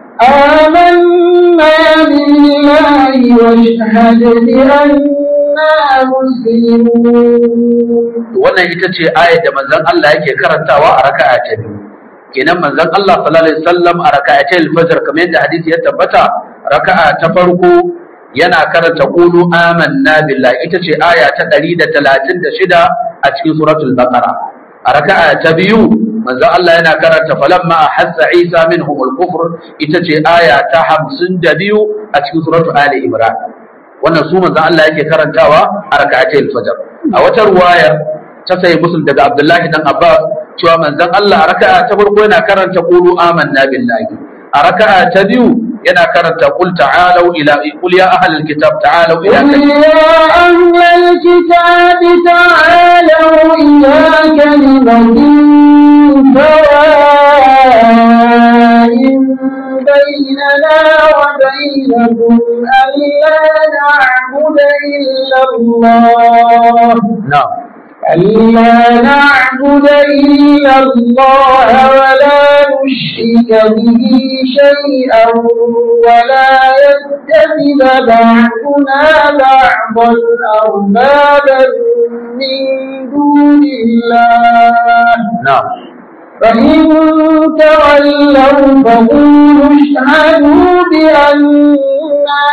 آمنا بالله واشهد بأننا مسلمون wannan ita ce ayar da manzon Allah yake karantawa a raka'a ta biyu kenan manzon Allah sallallahu alaihi wasallam a raka'a ta al-fajr kamar yadda hadisi ya tabbata raka'a ta farko yana karanta qulu amanna billahi ita ce aya ta 136 a cikin suratul baqara a raka'a ta biyu manzon Allah yana karanta falamma ahassa Isa minhum al-kufr ita ce aya ta 52 a cikin suratul ali imran wannan su manzon Allah yake karantawa a raka'atul fajr a wata ruwaya ta sai musul daga Abdullahi dan Abbas cewa manzon Allah a raka'a ta farko yana karanta qulu amanna billahi a raka'a ta biyu yana karanta qul ta'alu ila qul ya ahlal kitab ta'alu ila قل يا أهل الكتاب تعالوا إلى كلمة سواء بيننا وبينكم ألا نعبد إلا الله na'am ألا نعبد إلا الله ولا نشرك به شيئا ولا يتخذ بعضنا بعضا أربابا من دون الله na'am فإن تولوا فقولوا اشهدوا بأننا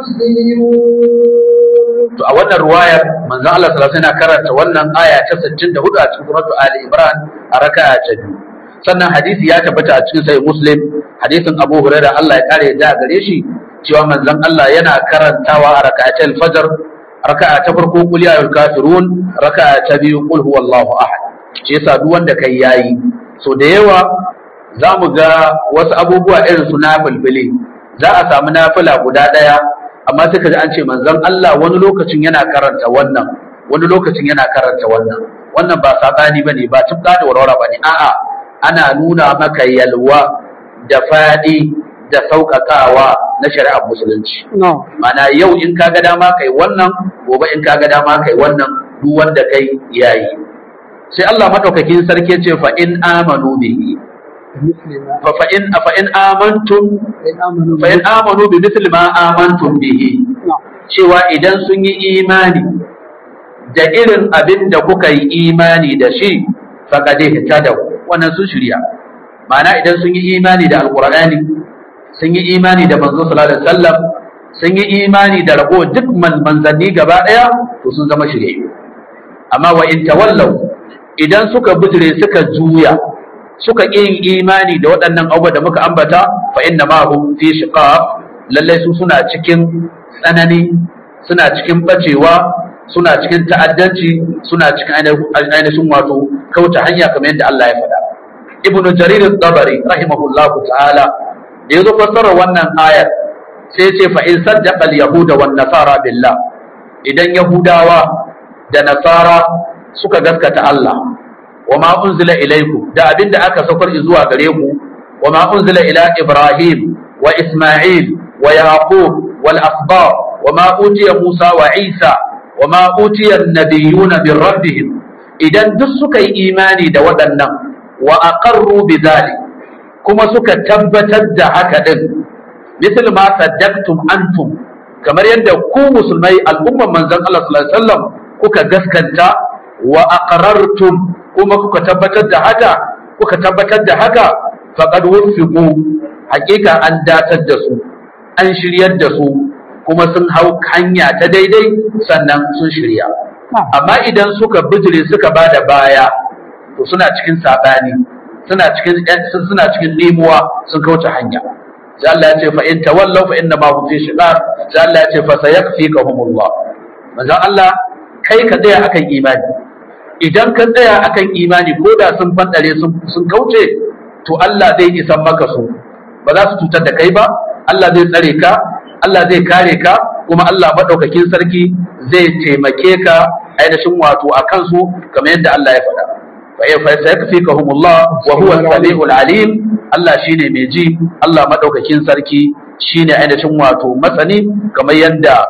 مسلمون to a wannan ruwayar manzon Allah sallallahu alaihi wasallam yana karanta wannan aya ta 64 a cikin suratul Ali Imran a raka'a ta biyu sannan hadisi ya tabbata a cikin sahih Muslim hadisin Abu Hurairah Allah ya kare da gare shi cewa manzon Allah yana karantawa a raka'atul fajr raka'a ta farko qul ya ayyuhal kafirun raka'a ta biyu qul huwallahu ahad shi yasa duk wanda kai yayi so da yawa za mu ga wasu abubuwa irin su nafilfili za a samu nafila guda ɗaya amma sai ka ji an ce manzon Allah wani lokacin yana karanta wannan wani lokacin yana karanta wannan wannan ba sabani bane ba tufka da warwara bane a'a ana nuna maka yalwa da fadi da sauƙaƙawa na shari'ar musulunci No. mana yau in ka ga dama kai wannan gobe in ka ga dama kai wannan duk wanda kai yayi sai Allah madaukakin sarki ya ce fa in amanu bihi fa fa in fa in amantum fa in amanu bi mithli ma amantum bihi cewa idan sun yi imani da irin abin da kuka yi imani da shi faqad ihtadaw wannan sun shirya ma'ana idan sun yi imani da alqur'ani sun yi imani da manzo sallallahu alaihi wasallam sun yi imani da rago duk man- manzanni gaba daya to sun zama shirye amma wa in tawallaw idan suka bijire suka juya suka ƙi yin imani da waɗannan abubuwa da muka ambata fa inna ma hum fi shiqaq lalle su suna cikin tsanani suna cikin bacewa suna cikin ta'addanci suna cikin ainihin ainihin wato kauta hanya kamar yadda Allah ya faɗa ibnu jarir at-tabari rahimahullahu ta'ala da yazo fassara wannan ayar sai ya ce fa in saddaqa al-yahuda wan nasara billah idan yahudawa da nasara suka gaskata Allah wa ma unzila ilaikum da abinda aka saukar zuwa gare ku wa ma unzila ila Ibrahim wa Isma'il wa Yaqub wal asbab wa ma utiya Musa wa Isa wa ma utiya an-nabiyyuna min rabbihim idan duk suka yi imani da waɗannan wa aqarru bi kuma suka tabbatar da haka din misal ma saddaqtum antum kamar yadda ku musulmai al'umman manzon Allah sallallahu alaihi wasallam kuka gaskanta wa aqrartum kuma kuka tabbatar da haka kuka tabbatar da haka faqad wufiqu hakika an datar da su an shiryar da su kuma sun hau hanya ta daidai sannan sun shirya amma idan suka bijire suka bada baya to suna cikin sabani suna cikin suna cikin limuwa sun kauce hanya sai Allah ya ce fa in tawallaw fa inna ma hum fi shiqaq sai Allah ya ce fa sayakfikahumullah manzo Allah kai ka tsaya akan imani idan ka tsaya akan imani ko da sun fandare sun sun kauce to Allah zai isan maka su ba za su cutar da kai ba Allah zai tsare ka Allah zai kare ka kuma Allah madaukakin sarki zai taimake ka ainihin wato a kansu kamar yadda Allah ya faɗa fa sayakfikahumullah wa huwa as-sami'ul alim Allah shine mai ji Allah madaukakin sarki shine ainihin wato masani kamar yadda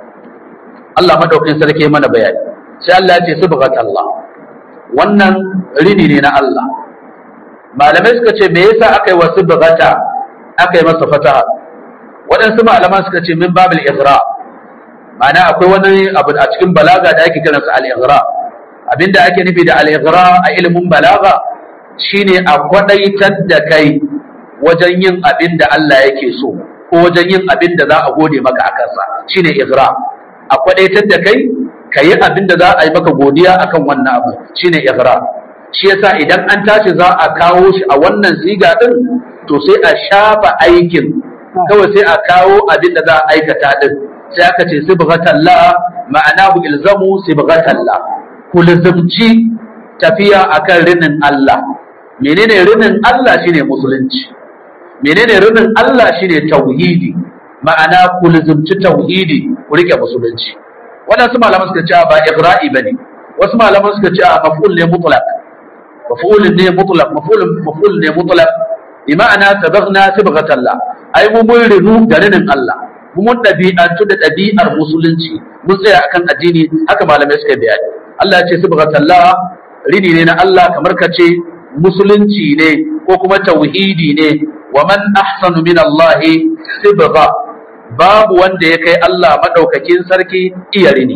Allah madaukakin sarki mana bayani sai Allah ya ce subhanallah wannan rini ne na Allah malamai suka ce me yasa aka yi wa subhata aka yi masa fataha waɗansu malaman suka ce min babil ighra ma'ana akwai wani abu a cikin balaga da ake kiransa al-ighra abinda ake nufi da al-ighra a ilimin balaga shine a kwadaitar da kai wajen yin abin da Allah yake so ko wajen yin abin da za a gode maka a kansa shine ighra a kwadaitar da kai ka yi abin da za a yi maka godiya akan wannan abu shine ighra shi yasa idan an tashi za a kawo shi a wannan siga din to sai a shafa aikin kawai sai a kawo abin da za a aikata din sai aka ce sibghatallah ma'anahu ilzamu sibghatallah ku lizumci tafiya akan rinin Allah menene rinin Allah shine musulunci menene rinin Allah shine tauhidi ma'ana ku lizumci tauhidi ku rike musulunci waɗansu malaman suka ce ba igra'i bane wasu malaman suka ce maf'ul ne mutlaq maf'ul ne mutlaq maf'ul maf'ul ne mutlaq bi ma'ana sabaghna sibghatallah ai mu mun rinu da rinin Allah mu mun dabi'antu da dabi'ar musulunci mun tsaya akan addini haka malamai suka bayani Allah ya ce subhanallah rini ne na Allah kamar ka ce musulunci ne ko kuma tauhidi ne wa man ahsanu min Allah sibgha babu wanda ya kai Allah madaukakin sarki iya rini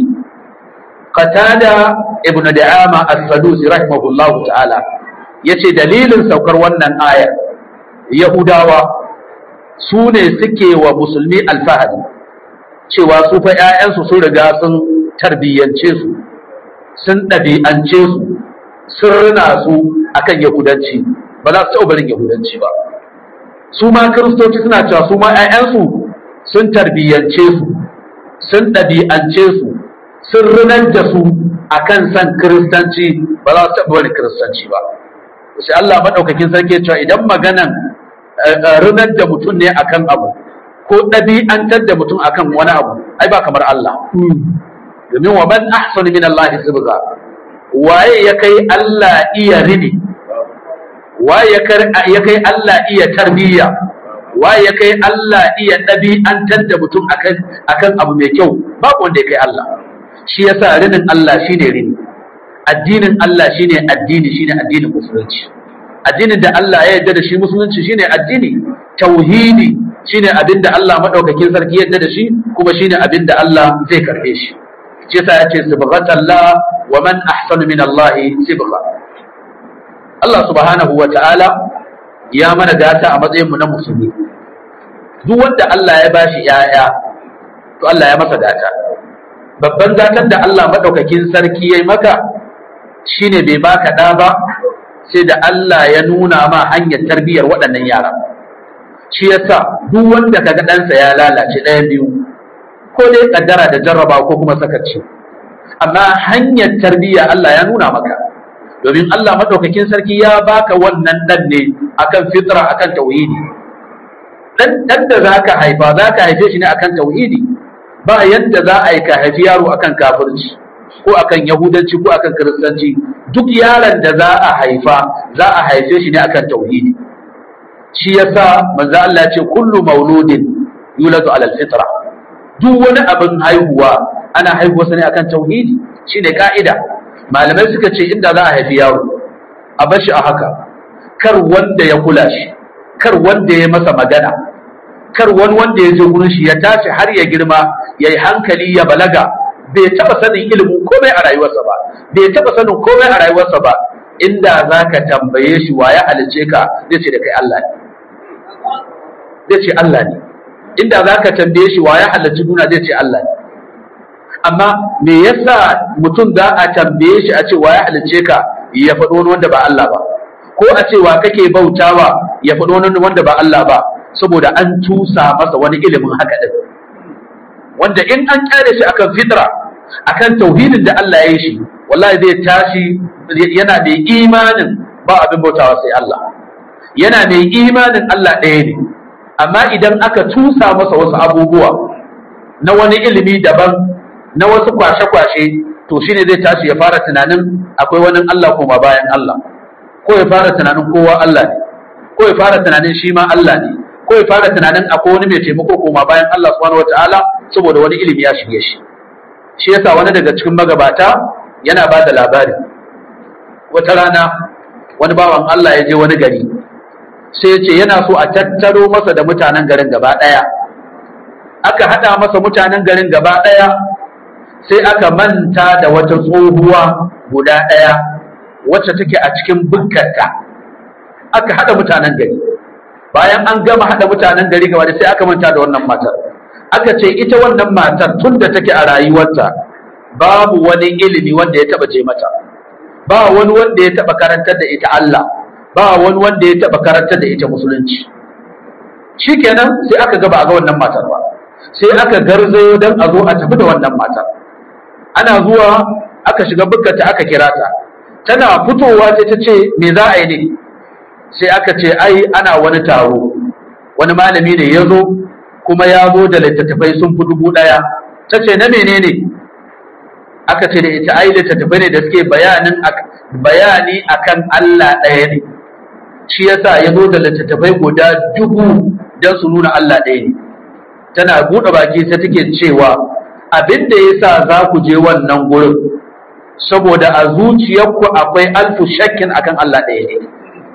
qatada ibnu da'ama as-sadusi rahimahullahu ta'ala yace dalilin saukar wannan ayar yahudawa su ne suke wa musulmi alfahari cewa su fa 'ya'yansu sun riga sun tarbiyyance su sun ɗabi'ance su sun rina su akan yahudanci ba za su taɓa barin yahudanci ba su ma kiristoci suna cewa su ma 'ya'yansu sun tarbiyyance su sun ɗabi'ance su sun rinar da su akan san kiristanci ba za su taɓa barin kiristanci ba sai Allah maɗaukakin sarki cewa idan maganan rinar da mutum ne akan abu ko ɗabi'antar da mutum akan wani abu ai ba kamar Allah domin wa man ahsanu min Allah sibga waye ya kai Allah iya rini waye ya kai Allah iya tarbiyya waye ya kai Allah iya ɗabi'antar da mutum akan akan abu mai kyau babu wanda ya kai Allah shi yasa rinin Allah shine rini addinin Allah shine addini shine addinin musulunci addinin da Allah ya yarda da shi musulunci shine addini tauhidi shine abin da Allah madaukakin sarki yarda da shi kuma shine abin da Allah zai karbe shi shi yasa yace subhanallah wa man ahsanu min Allah sibgha Allah subhanahu wa ta'ala ya mana gata a matsayin mu na musulmi duk wanda Allah ya bashi yaya to Allah ya masa gata babban gatan da Allah madaukakin sarki yayi maka shine bai baka da ba sai da Allah ya nuna ma hanyar tarbiyyar waɗannan yara shi yasa duk wanda kaga ɗansa ya lalace ɗaya biyu ko dai kaddara da jarraba ko kuma sakaci amma hanyar tarbiyya Allah ya nuna maka domin Allah madaukakin sarki ya baka wannan ɗan ne akan fitra akan tauhidi dan dan da zaka haifa zaka haife shi ne akan tauhidi ba yadda za a yi ka haifi yaro akan kafirci ko akan yahudanci ko akan kiristanci duk yaron da za a haifa za a haife shi ne akan tauhidi shi yasa manzo Allah ce kullu mauludin yuladu ala alfitra duk wani abin haihuwa ana haihuwa ne akan tauhidi shine ka'ida malamai suka ce inda za a haifi yaro a bar shi a haka kar wanda ya kula shi kar wanda ya masa magana kar wani wanda ya je gurin shi ya tashi har ya girma ya yi hankali ya balaga bai taba sanin ilimin komai a rayuwarsa ba bai taba sanin komai a rayuwarsa ba inda za ka tambaye shi wa ya halice ka zai ce da kai Allah ne zai ce Allah ne inda za ka tambaye shi wa ya halarci duniya zai ce Allah ne amma me yasa mutum za a tambaye shi a ce wa ya halice ka ya faɗo wani wanda ba Allah ba ko a ce wa kake bautawa ya faɗo wani wanda ba Allah ba saboda an tusa masa wani ilimin haka din wanda in an kyale shi akan fitra akan tauhidin da Allah ya yi shi wallahi zai tashi yana da imanin ba abin bautawa sai Allah yana mai imanin Allah ɗaya ne amma idan aka tusa masa wasu abubuwa na wani ilimi daban na wasu kwashe-kwashe to shine zai tashi ya fara tunanin akwai wani Allah koma bayan Allah ko ya fara tunanin kowa Allah ne ko ya fara tunanin shi ma Allah ne ko ya fara tunanin akwai wani mai taimako koma bayan Allah subhanahu wataala saboda wani ilimi ya shige shi shi yasa wani daga cikin magabata yana ba da labari wata rana wani bawan Allah ya je wani gari sai ya ce yana so a tattaro masa da mutanen garin gaba ɗaya aka haɗa masa mutanen garin gaba ɗaya sai aka manta da wata tsohuwa guda ɗaya wacce take a cikin bukkarta aka haɗa mutanen gari bayan an gama haɗa mutanen gari gaba sai aka manta da wannan matar aka ce ita wannan matar tun da take a rayuwarta babu wani ilimi wanda ya taɓa je mata ba wani wanda ya taɓa karantar da ita Allah ba wani wanda ya taɓa karantar da ita musulunci shikenan sai aka gaba a ga wannan matar ba sai aka garzayo don a zo a tafi da wannan matar ana zuwa aka shiga bukkata aka kira ta tana fitowa sai ta ce me za a yi ne sai aka ce ai ana wani taro wani malami ne ya zo kuma ya zo da littattafai sun fi dubu ɗaya ta ce na menene aka ce da ita ai littattafai ne da suke bayanin bayani akan Allah ɗaya ne shi yasa ya zo da littattafai guda dubu don su nuna Allah ɗaya ne tana buɗe baki sai take cewa abin da ya sa za ku je wannan gurin saboda a zuciyarku akwai alfu shakkin akan Allah ɗaya ne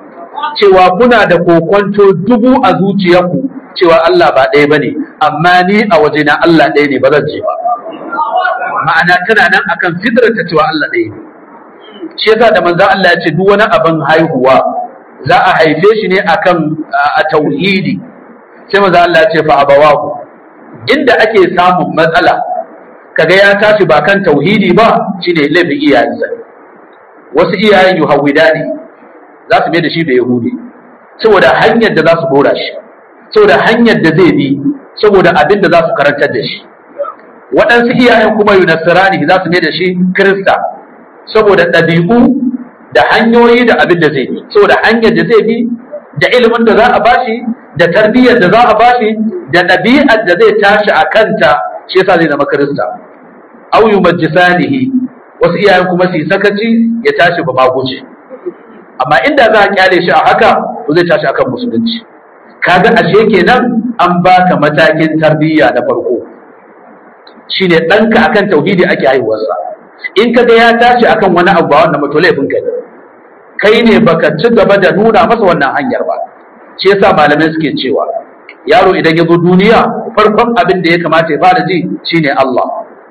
cewa kuna da kokonto dubu a zuciyarku cewa Allah ba ɗaya bane amma ni a wajena Allah ɗaya ne ba zan je ba ma'ana tana nan akan fitrata cewa Allah ɗaya ne shi yasa da manzo Allah ya ce duk wani abin haihuwa za a haife shi ne akan a tauhidi sai manzo Allah ya ce fa abawahu inda ake samun matsala kaga ya tashi ba kan tauhidi ba shine laifin iyayensa wasu iyayen yuhawidani za su mai da shi da yahudi saboda hanyar da za su dora shi saboda hanyar da zai bi saboda abin da za su karantar da shi waɗansu iyayen kuma yunasirani za su mai da shi kirista saboda ɗabi'u da hanyoyi da abin da zai bi saboda hanyar da zai bi da ilimin da za a bashi da tarbiyyar da za a bashi da ɗabi'ar da zai tashi a kanta shi yasa zai zama kirista au yumajjisanihi wasu iyayen kuma su yi sakaci ya tashi ba maguci amma inda za a kyale shi a haka to zai tashi akan musulunci kaga ashe kenan an baka matakin tarbiyya na farko shine ɗanka akan tauhidi ake haihuwarsa in kaga ya tashi akan wani abu ba wannan mutu laifin ka ne kai ne baka ci gaba da nuna masa wannan hanyar ba shi yasa malamai suke cewa yaro idan ya zo duniya farkon abin da ya kamata ya fara ji shine Allah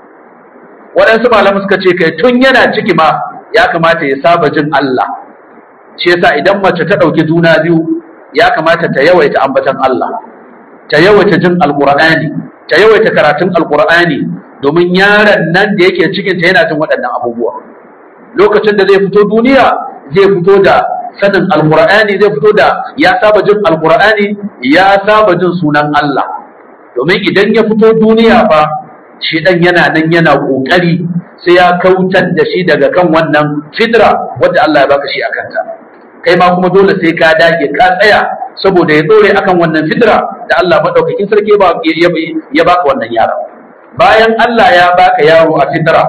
waɗansu malamai suka ce kai tun yana ciki ma ya kamata ya saba jin Allah shi yasa idan mace ta ɗauki juna biyu ya kamata ta yawaita ambatan Allah ta yawaita jin alqur'ani ta yawaita karatun alqur'ani domin yaron nan da yake cikin ta yana jin waɗannan abubuwa lokacin da zai fito duniya zai fito da sanin alqur'ani zai fito da ya saba jin alqur'ani ya saba jin sunan Allah domin idan ya fito duniya fa shi dan yana nan yana kokari sai ya kautar da shi daga kan wannan fitra wadda Allah ya baka shi a kanta kai ma kuma dole sai ka dage ka tsaya saboda ya dore akan wannan fitra da Allah madaukakin sarki ya baka wannan yaro bayan Allah ya baka yaro a fitra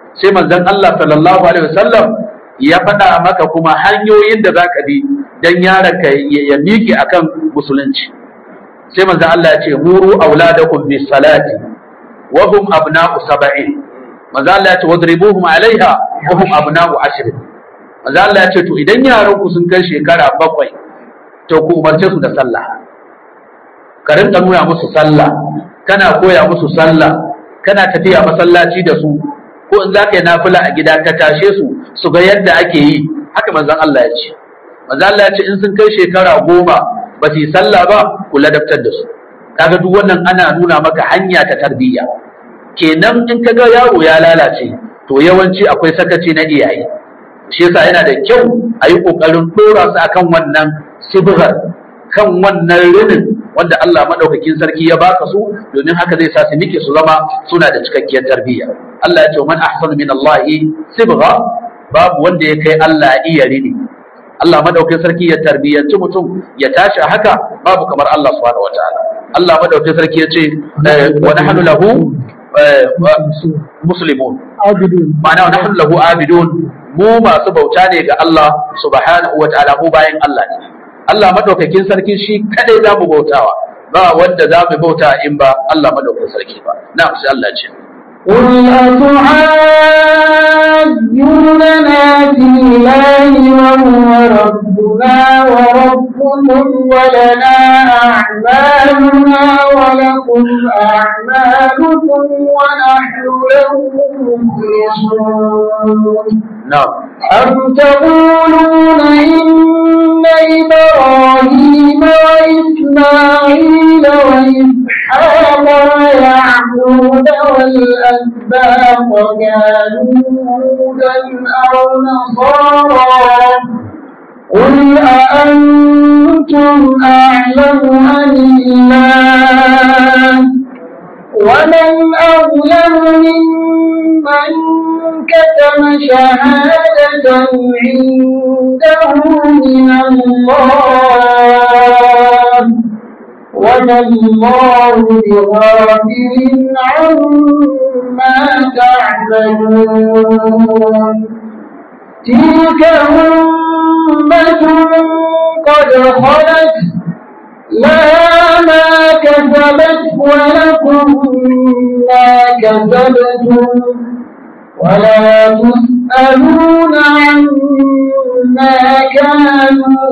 sai manzon Allah sallallahu alaihi wasallam ya faɗa maka kuma hanyoyin da zaka bi dan yaronka ya miƙe akan musulunci sai manzon Allah ya ce muru auladakum bis salati wa hum abna'u sab'in manzon Allah ya ce wadribuhum alaiha wa hum abna'u ashrin manzon Allah ya ce to idan yaran ku sun kai shekara bakwai to ku umarce su da sallah ka rinka nuna musu sallah kana koya musu sallah kana tafiya masallaci da su ko in za ka yi nafila a gida ka tashe su su ga yadda ake yi haka manzon Allah ya ce manzon Allah ya ce in sun kai shekara goma ba su yi sallah ba ku ladabtar da su kaga duk wannan ana nuna maka hanya ta tarbiyya kenan in ka ga yaro ya lalace to yawanci akwai sakaci na iyaye shi yasa yana da kyau a yi ƙoƙarin ɗora su akan wannan sibirar kan wannan rinin wanda Allah maɗaukakin sarki ya baka su domin haka zai sa su nike su zama suna da cikakkiyar tarbiyya Allah ya ce man ahsanu min Allah sibgha babu wanda ya kai Allah iya rini Allah maɗaukakin sarki ya tarbiyyanci mutum ya tashi a haka babu kamar Allah subhanahu wataala Allah maɗaukakin sarki ya ce wa nahnu lahu muslimun ma'ana wa nahnu lahu abidun mu masu bauta ne ga Allah subhanahu wataala mu bayan Allah ne Allah madaukakin sarki shi kadai za mu bautawa ba wanda za mu bauta in ba Allah madaukakin sarki ba na sai Allah ce قل أتعاجوننا في الله وهو ربنا وربكم ولنا أعمالنا ولكم أعمالكم ونحن له مخلصون na'am أم تقولون إن إبراهيم وإسماعيل وإسحاق ويعقوب والأسباط كانوا هودا أو نصارى قل أأنتم أعلم أم الله ومن أظلم ممن كتم شهادة عنده من الله وما الله بغافل عما تعملون تلك أمة قد خلت لها ما كسبت ولكم ما كسبتم ولا تسألون عما كانوا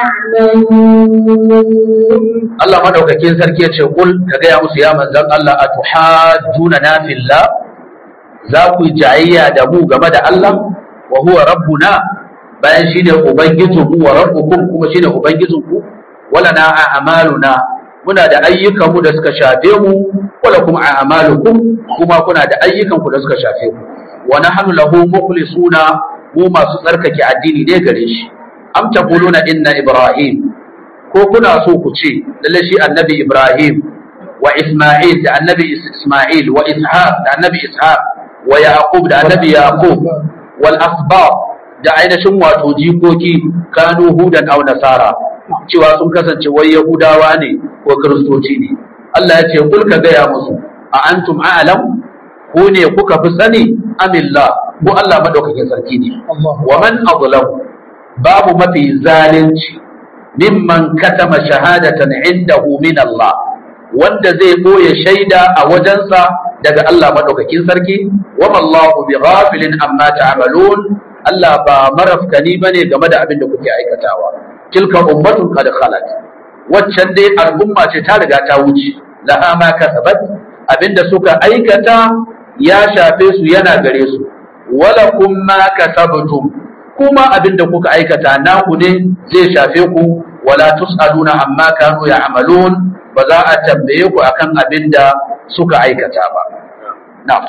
يعملون Allah madaukakin sarki ya ce kul ka gaya musu ya manzon Allah atuhajjuna na fillah za ku yi jayayya da mu game da Allah wa huwa rabbuna bayan shine ubangijinku wa rabbukum kuma shine ubangijinku wala na a'maluna muna da ayyukan mu da suka shafe mu wala kuma a'malukum kuma kuna da ayyukan ku da suka shafe ku wa nahnu lahu mukhlisuna mu masu tsarkake addini ne gare shi am taquluna inna ibrahim ko kuna so ku ce lalle shi annabi ibrahim wa isma'il da annabi isma'il wa ishaq da annabi ishaq wa yaqub da annabi yaqub wal asbab da ainihin wato jikoki kanu hudan aw nasara cewa sun kasance wai yahudawa ne ko kiristoci ne Allah ya ce kul ka gaya musu a antum a'lam ko ne kuka fi sani amillah ko Allah madaukakin sarki ne wa man azlam babu mafi zalunci mimman katama shahadatan indahu min Allah wanda zai boye shaida a wajensa daga Allah madaukakin sarki wa mallahu bi ghafilin amma ta'malun Allah ba marafkani bane game da abin da kuke aikatawa tilka ummatun qad khalat waccan dai al'umma ce ta riga ta wuce laha ma kasabat abinda suka aikata ya shafe su yana gare su wala kum ma kasabtum kuma abinda kuka aikata naku ne zai shafe ku wala tusaluna amma kanu ya'malun ba za a tambaye ku akan abinda suka aikata ba na'am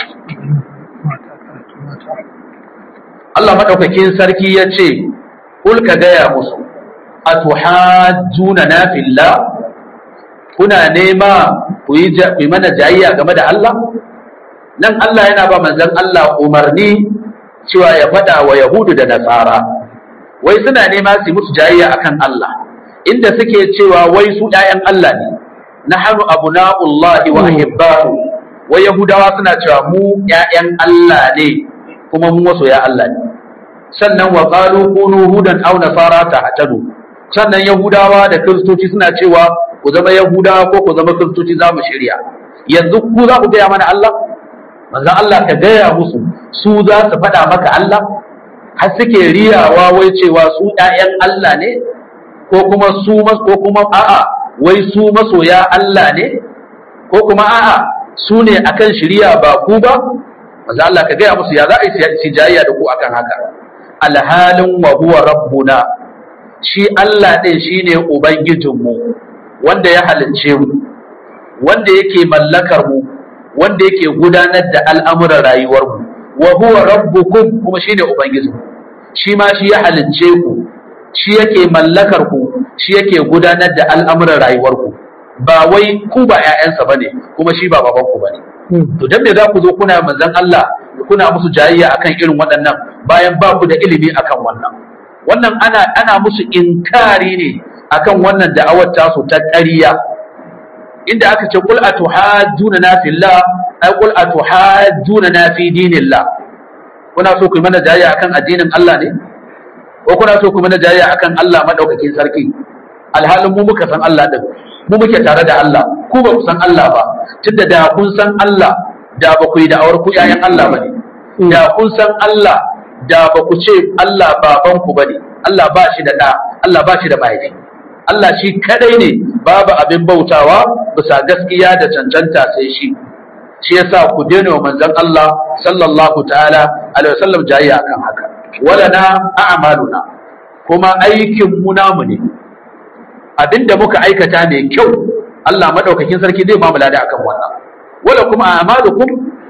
Allah madaukakin sarki ya ce kul ka gaya musu atuhajjuna na fillah kuna nema ku yi ja- ku yi mana jayayya game da Allah nan Allah yana ba manzon Allah umarni cewa ya faɗa wa Yahudu da Nasara wai suna nema su yi musu jayayya akan Allah inda suke cewa wai su ɗayan Allah ne nahnu abna'ullahi wa ahibba'u wai Yahudawa suna cewa mu ƴaƴan Allah ne kuma mu masoya Allah ne sannan wa qalu kunu hudan aw nasara tahtadu sannan yahudawa da kristoci suna cewa ku zama yahudawa ko ku zama kristoci za mu shirya yanzu ku za ku gaya mana Allah manzon Allah ka gaya musu su za su faɗa maka Allah har suke riyawa wai cewa su ƴaƴan Allah ne ko kuma su ko kuma a'a wai su masoya Allah ne ko kuma a'a su ne akan shirya ba ku ba manzon Allah ka gaya musu ya za a yi jayayya da ku akan haka alhalin wa huwa rabbuna shi Allah ɗin shine ubangijinmu wanda ya halicce mu wanda yake mallakar mu wanda yake gudanar da al'amuran rayuwar mu wa huwa rabbukum kuma shine ubangiji shi ma shi ya halicce ku shi yake mallakar ku shi yake gudanar da al'amuran rayuwar ku ba wai ku ba ƴaƴansa bane kuma shi ba baban ku bane to dan me za ku zo kuna manzon Allah kuna musu jayayya akan irin waɗannan bayan ba ku da ilimi akan wannan wannan ana ana musu inkari ne akan wannan da'awar tasu ta ƙarya inda aka ce qul atuhajjuna na fillah ay qul atuhajjuna na fi dinillah kuna so ku yi mana jayayya akan addinin Allah ne ko kuna so ku mana jayayya akan Allah madaukakin sarki alhalin mu muka san Allah din mu muke tare da Allah ku ba ku san Allah ba tunda da kun san Allah da ba ku yi da'awar ku ƴaƴan Allah bane da kun san Allah da ba ku ce Allah baban ku bane Allah ba shi da ɗa Allah ba shi da mahaifi Allah shi kadai ne babu abin bautawa bisa gaskiya da cancanta sai shi shi yasa ku daina wa manzon Allah sallallahu ta'ala alaihi wasallam jayya akan haka wala na a'maluna kuma aikin mu namu ne abinda muka aikata mai kyau Allah madaukakin sarki zai ba mu lada akan wannan wala kuma a'malukum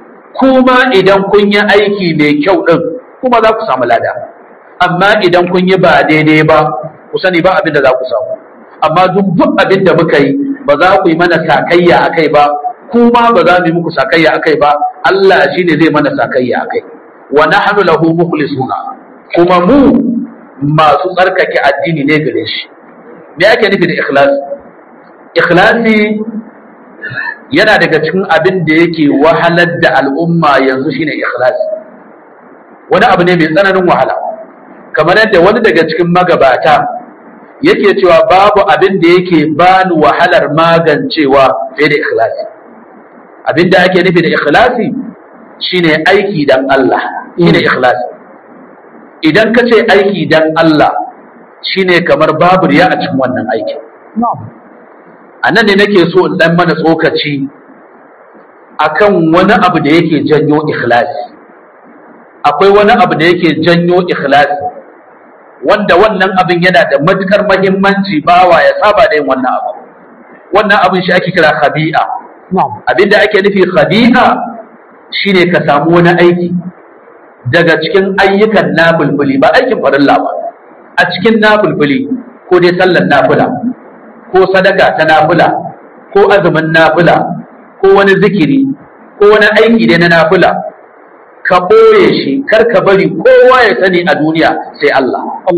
kuma idan kun yi aiki mai kyau din kuma za ku samu lada amma idan kun yi ba daidai ba ku sani ba abin da za ku samu amma duk duk abin da muka yi ba za ku yi mana sakayya akai ba kuma ba za mu yi muku sakayya akai ba Allah shi ne zai mana sakayya akai wa nahnu lahu mukhlisuna kuma mu masu tsarkake addini ne gare shi me ake nufi da ikhlasi ikhlasi yana daga cikin abin da yake wahalar da al'umma yanzu shine ikhlasi wani abu ne mai tsananin wahala kamar yadda wani daga cikin magabata yake cewa babu abin da yake bani wahalar magancewa fiye da ikhlasi abin da ake nufi da ikhlasi shine aiki dan Allah shine ikhlasi idan ka ce aiki dan Allah shine kamar babu riya a cikin wannan aikin a nan ne nake so in dan mana tsokaci akan wani abu da yake janyo ikhlasi akwai wani abu da yake janyo ikhlasi wanda wannan abin yana da matukar mahimmanci bawa ya saba da yin wannan abu wannan abin shi ake kira khabi'a abin da ake nufi khabi'a shine ka samu wani aiki daga cikin ayyukan nafulfuli ba aikin farilla ba a cikin nafulfuli ko dai sallar nafula ko sadaka ta nafula ko azumin nafula ko wani zikiri ko wani aiki dai na nafula ka ɓoye shi kar ka bari kowa ya sani a duniya sai Allah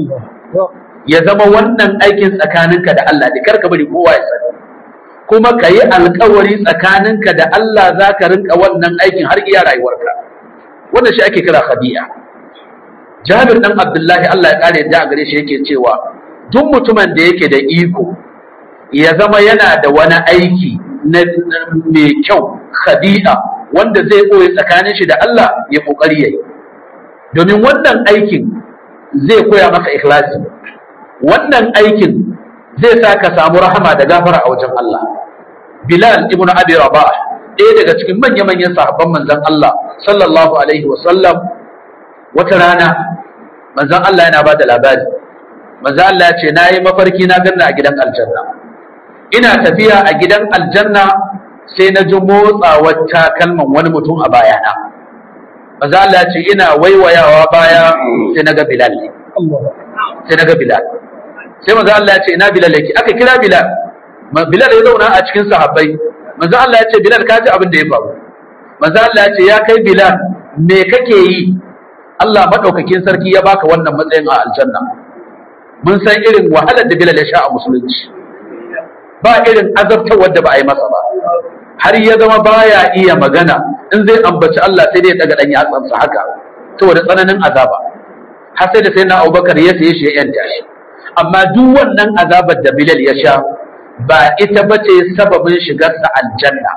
ya zama wannan aikin tsakaninka da Allah ne kar ka bari kowa ya sani kuma ka yi alkawari tsakaninka da Allah za ka rinka wannan aikin har iya rayuwarka wannan shi ake kira khadi'a Jabir dan Abdullahi Allah ya kare da gare shi yake cewa duk mutumin da yake da iko ya zama yana da wani aiki na mai kyau khadi'a wanda zai ɓoye tsakanin shi da Allah ya ƙoƙari ya yi domin wannan aikin zai koya maka ikhlasi wannan aikin zai sa ka samu rahama da gafara a wajen Allah Bilal ibn Abi Rabah ɗaya daga cikin manya-manyan sahabban manzon Allah sallallahu alaihi wa sallam wata rana manzon Allah yana ba da labari manzon Allah ya ce na yi mafarki na ganna a gidan aljanna ina tafiya a gidan aljanna sai na ji motsawar takalman wani mutum a bayana maza Allah ce ina waiwayawa baya sai na ga Bilal sai na ga Bilal sai maza Allah ce ina Bilal yake aka kira Bilal Bilal ya zauna a cikin sahabbai maza Allah ya ce Bilal ka ji abin da ya faru maza Allah ya ce ya kai Bilal me kake yi Allah madaukakin sarki ya baka wannan matsayin a aljanna mun san irin wahalar da Bilal ya sha a musulunci ba irin azabtar da ba a yi masa ba har ya zama baya iya magana in zai ambaci Allah sai dai ya daga dan yatsansa haka saboda tsananin azaba har sai da sai na abubakar ya saye shi ya yanta shi amma duk wannan azabar da bilal ya sha ba ita ba ce sababin shigarsa aljanna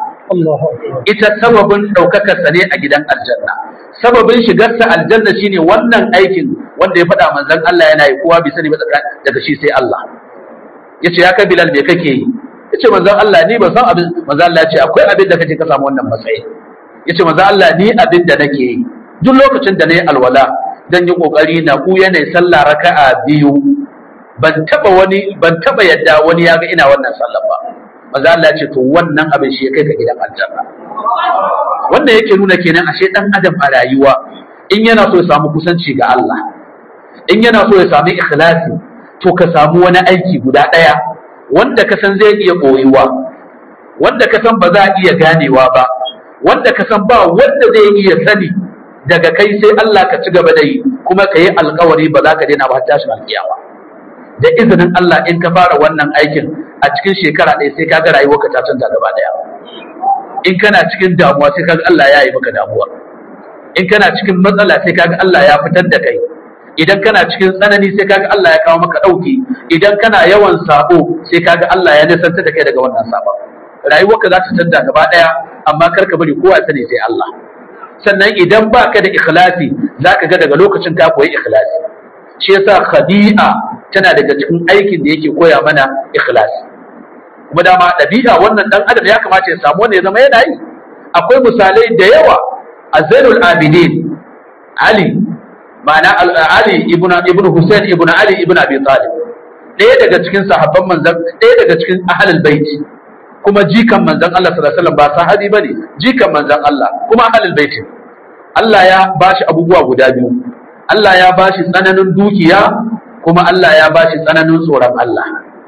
ita sababin ɗaukakarsa ne a gidan aljanna sababin shigarsa aljanna shine wannan aikin wanda ya faɗa manzon Allah yana yi kowa bai sani ba daga shi sai Allah yace ya kai bilal me kake yi yace manzon Allah ni ban san abin manzon Allah ya ce akwai abin da kake ka samu wannan matsayi yace manzon Allah ni abin da nake yi duk lokacin da nayi alwala dan yi kokari na ku yana sallah raka'a biyu ban taba wani ban taba yadda wani ya ga ina wannan sallah ba manzon Allah ya ce to wannan abin shi ya kai ka gidan aljanna wannan yake nuna kenan ashe dan adam a rayuwa in yana so ya samu kusanci ga Allah in yana so ya samu ikhlasi to ka samu wani aiki guda ɗaya wanda ka san zai iya ɓoyuwa wanda ka san ba za a iya ganewa ba wanda ka san ba wanda zai iya sani daga kai sai Allah ka ci gaba da yi kuma ka yi alkawari ba za ka daina ba har tashin alkiyama da izinin Allah in ka fara wannan aikin a cikin shekara ɗaya sai ka ga rayuwarka ta canza gaba ɗaya in kana cikin damuwa sai ka ga Allah ya yi maka damuwa in kana cikin matsala sai ka ga Allah ya fitar da kai idan kana cikin tsanani sai kaga Allah ya kawo maka ɗauki idan kana yawan sabo sai kaga Allah ya nisanta da kai daga wannan sabon rayuwarka za ta canza gaba ɗaya amma kar ka bari kowa sani sai Allah sannan idan baka da ikhlasi zaka ga daga lokacin ka koyi ikhlasi shi yasa khadi'a tana daga cikin aikin da yake koya mana ikhlasi kuma dama ɗabi'a wannan dan adam ya kamata ya samu wanda ya zama yana yi akwai misalai da yawa a zainul abidin ali ma'ana Ali ibn ibn Hussein ibn Ali ibn Abi Talib ɗaya daga cikin sahabban manzon ɗaya daga cikin ahlul bait kuma jikan manzon Allah sallallahu alaihi wasallam ba sahabi bane jikan manzon Allah kuma ahlul bait Allah ya bashi abubuwa guda biyu Allah ya bashi tsananin dukiya kuma Allah ya bashi tsananin tsoron Allah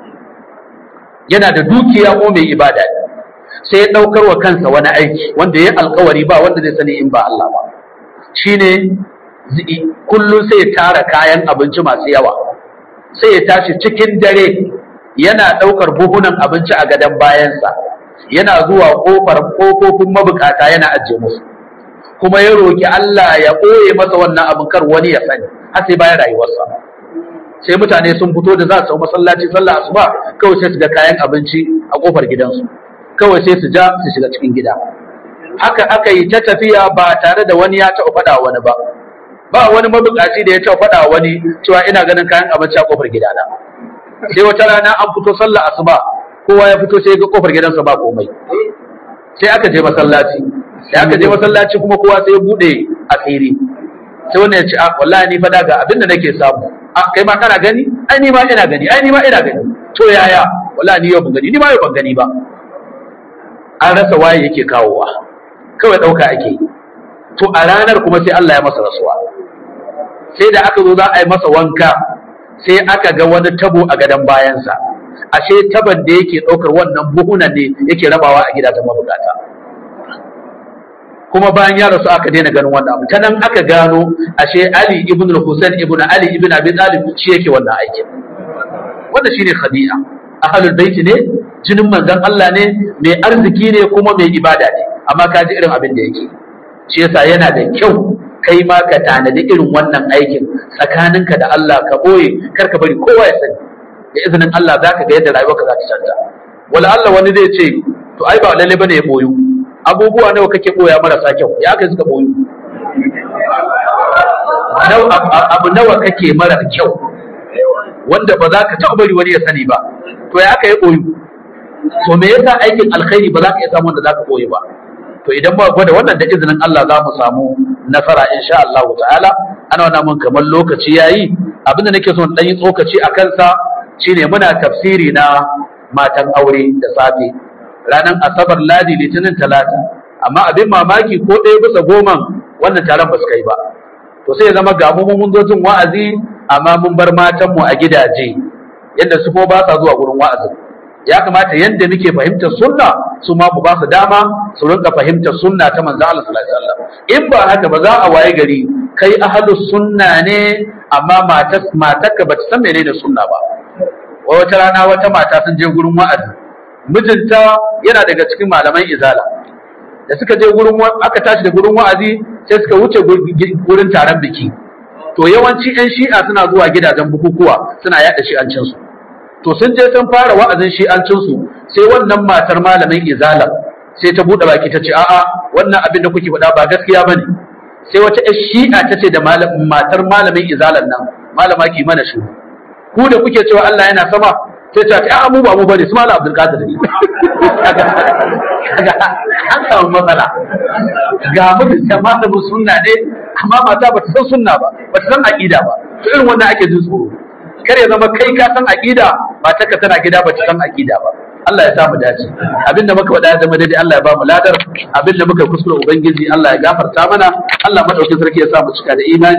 yana da dukiya ko mai ibada sai ya daukar wa kansa wani aiki wanda ya alkawari ba wanda zai sani in ba Allah ba shine kullum sai ya tara kayan abinci masu yawa sai ya tashi cikin dare yana ɗaukar buhunan abinci a gadon bayansa yana zuwa ƙofar ƙofofin mabukata yana ajiye musu kuma ya roƙi Allah ya ɓoye masa wannan abin kar wani ya sani har sai bayan rayuwarsa sai mutane sun fito da za su masallaci sallah asuba kawai sai su ga kayan abinci a ƙofar gidansu kawai sai su ja su shiga cikin gida haka aka yi ta tafiya ba tare da wani ya taɓa faɗa wani ba ba wani mabukaci da ya taɓa faɗa wani cewa ina ganin kayan abinci a kofar gidana sai wata rana an fito sallah asuba kowa ya fito sai ga kofar gidansa ba komai sai aka je masallaci sai aka je masallaci kuma kowa sai ya bude asiri sai wannan ya ce a wallahi ni fada ga abin da nake samu a kai ma kana gani ai ni ma ina gani ai ni ma ina gani to yaya wallahi ni yau ban gani ni ma yau ban gani ba an rasa waye yake kawowa kawai ɗauka ake to a ranar kuma sai Allah ya masa rasuwa sai da aka zo za a yi masa wanka sai aka ga wani tabo a gadon bayansa ashe taban da yake ɗaukar wannan buhunan ne yake rabawa a gidajen mabukata kuma bayan ya rasu aka daina ganin wannan abu ta nan aka gano ashe Ali ibn Hussein ibn Ali ibn Abi Talib shi yake wannan aikin wannan shine khadi'a ahlul bait ne jinin manzon Allah ne mai arziki ne kuma mai ibada ne amma ka ji irin abin da yake shi yasa yana da kyau kai ma ka tanadi irin wannan aikin tsakaninka da Allah ka boye kar ka bari kowa ya sani da izinin Allah za ka ga yadda rayuwarka za ta canza wala Allah wani zai ce to ai ba lalle bane ya boyu abubuwa nawa kake boya marasa kyau ya kai suka boyu abu nawa kake mara kyau wanda ba za ka taɓa bari wani ya sani ba to ya aka yi boyu to me yasa aikin alkhairi ba za ka iya samu wanda za ka boye ba to idan ba gwada wannan da izinin Allah za mu samu nasara insha Allah ta'ala ana wannan mun kamar lokaci yayi abinda nake so dan yi tsokaci a kansa shine muna tafsiri na matan aure da safe ranar asabar ladi litinin talata amma abin mamaki ko ɗaya bisa goma wannan taron ba su kai ba to sai ya zama ga mu mun zo jin wa'azi amma mun bar matan mu a gidaje yadda su ko ba sa zuwa gurin wa'azin ya kamata yadda muke fahimtar sunna su ma mu ba su dama su rinka fahimtar sunna ta manzo Allah sallallahu alaihi wasallam in ba haka ba za a waye gari kai ahlus sunna ne amma matar matarka ba ta san menene sunna ba wata rana wata mata sun je gurin wa'azi mijinta yana daga cikin malaman izala da suka je gurin aka tashi da gurin wa'azi sai suka wuce gurin taron biki to yawanci yan shi'a suna zuwa gidajen bukukuwa suna yada shi'ancin su to sun je sun fara wa'azin shi'ancin su sai wannan matar malamin izala sai ta bude baki ta ce a'a wannan abin da kuke faɗa ba gaskiya bane sai wata yan shi'a ta ce da matar malamin izalan nan malama ki mana shi ku da kuke cewa Allah yana sama sai ta ce a mu ba mu bane su malam Abdul Qadir ne kaga an samu matsala ga mutum da malamin sunna ne amma mata ba ta san sunna ba ba ta san aqida ba to irin wannan ake jin tsoro kar ya zama kai ka san aqida mata ka tana gida ba ta san aqida ba Allah ya samu dace abinda muka faɗa ya zama daidai Allah ya ba mu ladar abinda muka kuskure ubangiji Allah ya gafarta mana Allah madaukin sarki ya sa mu cika da imani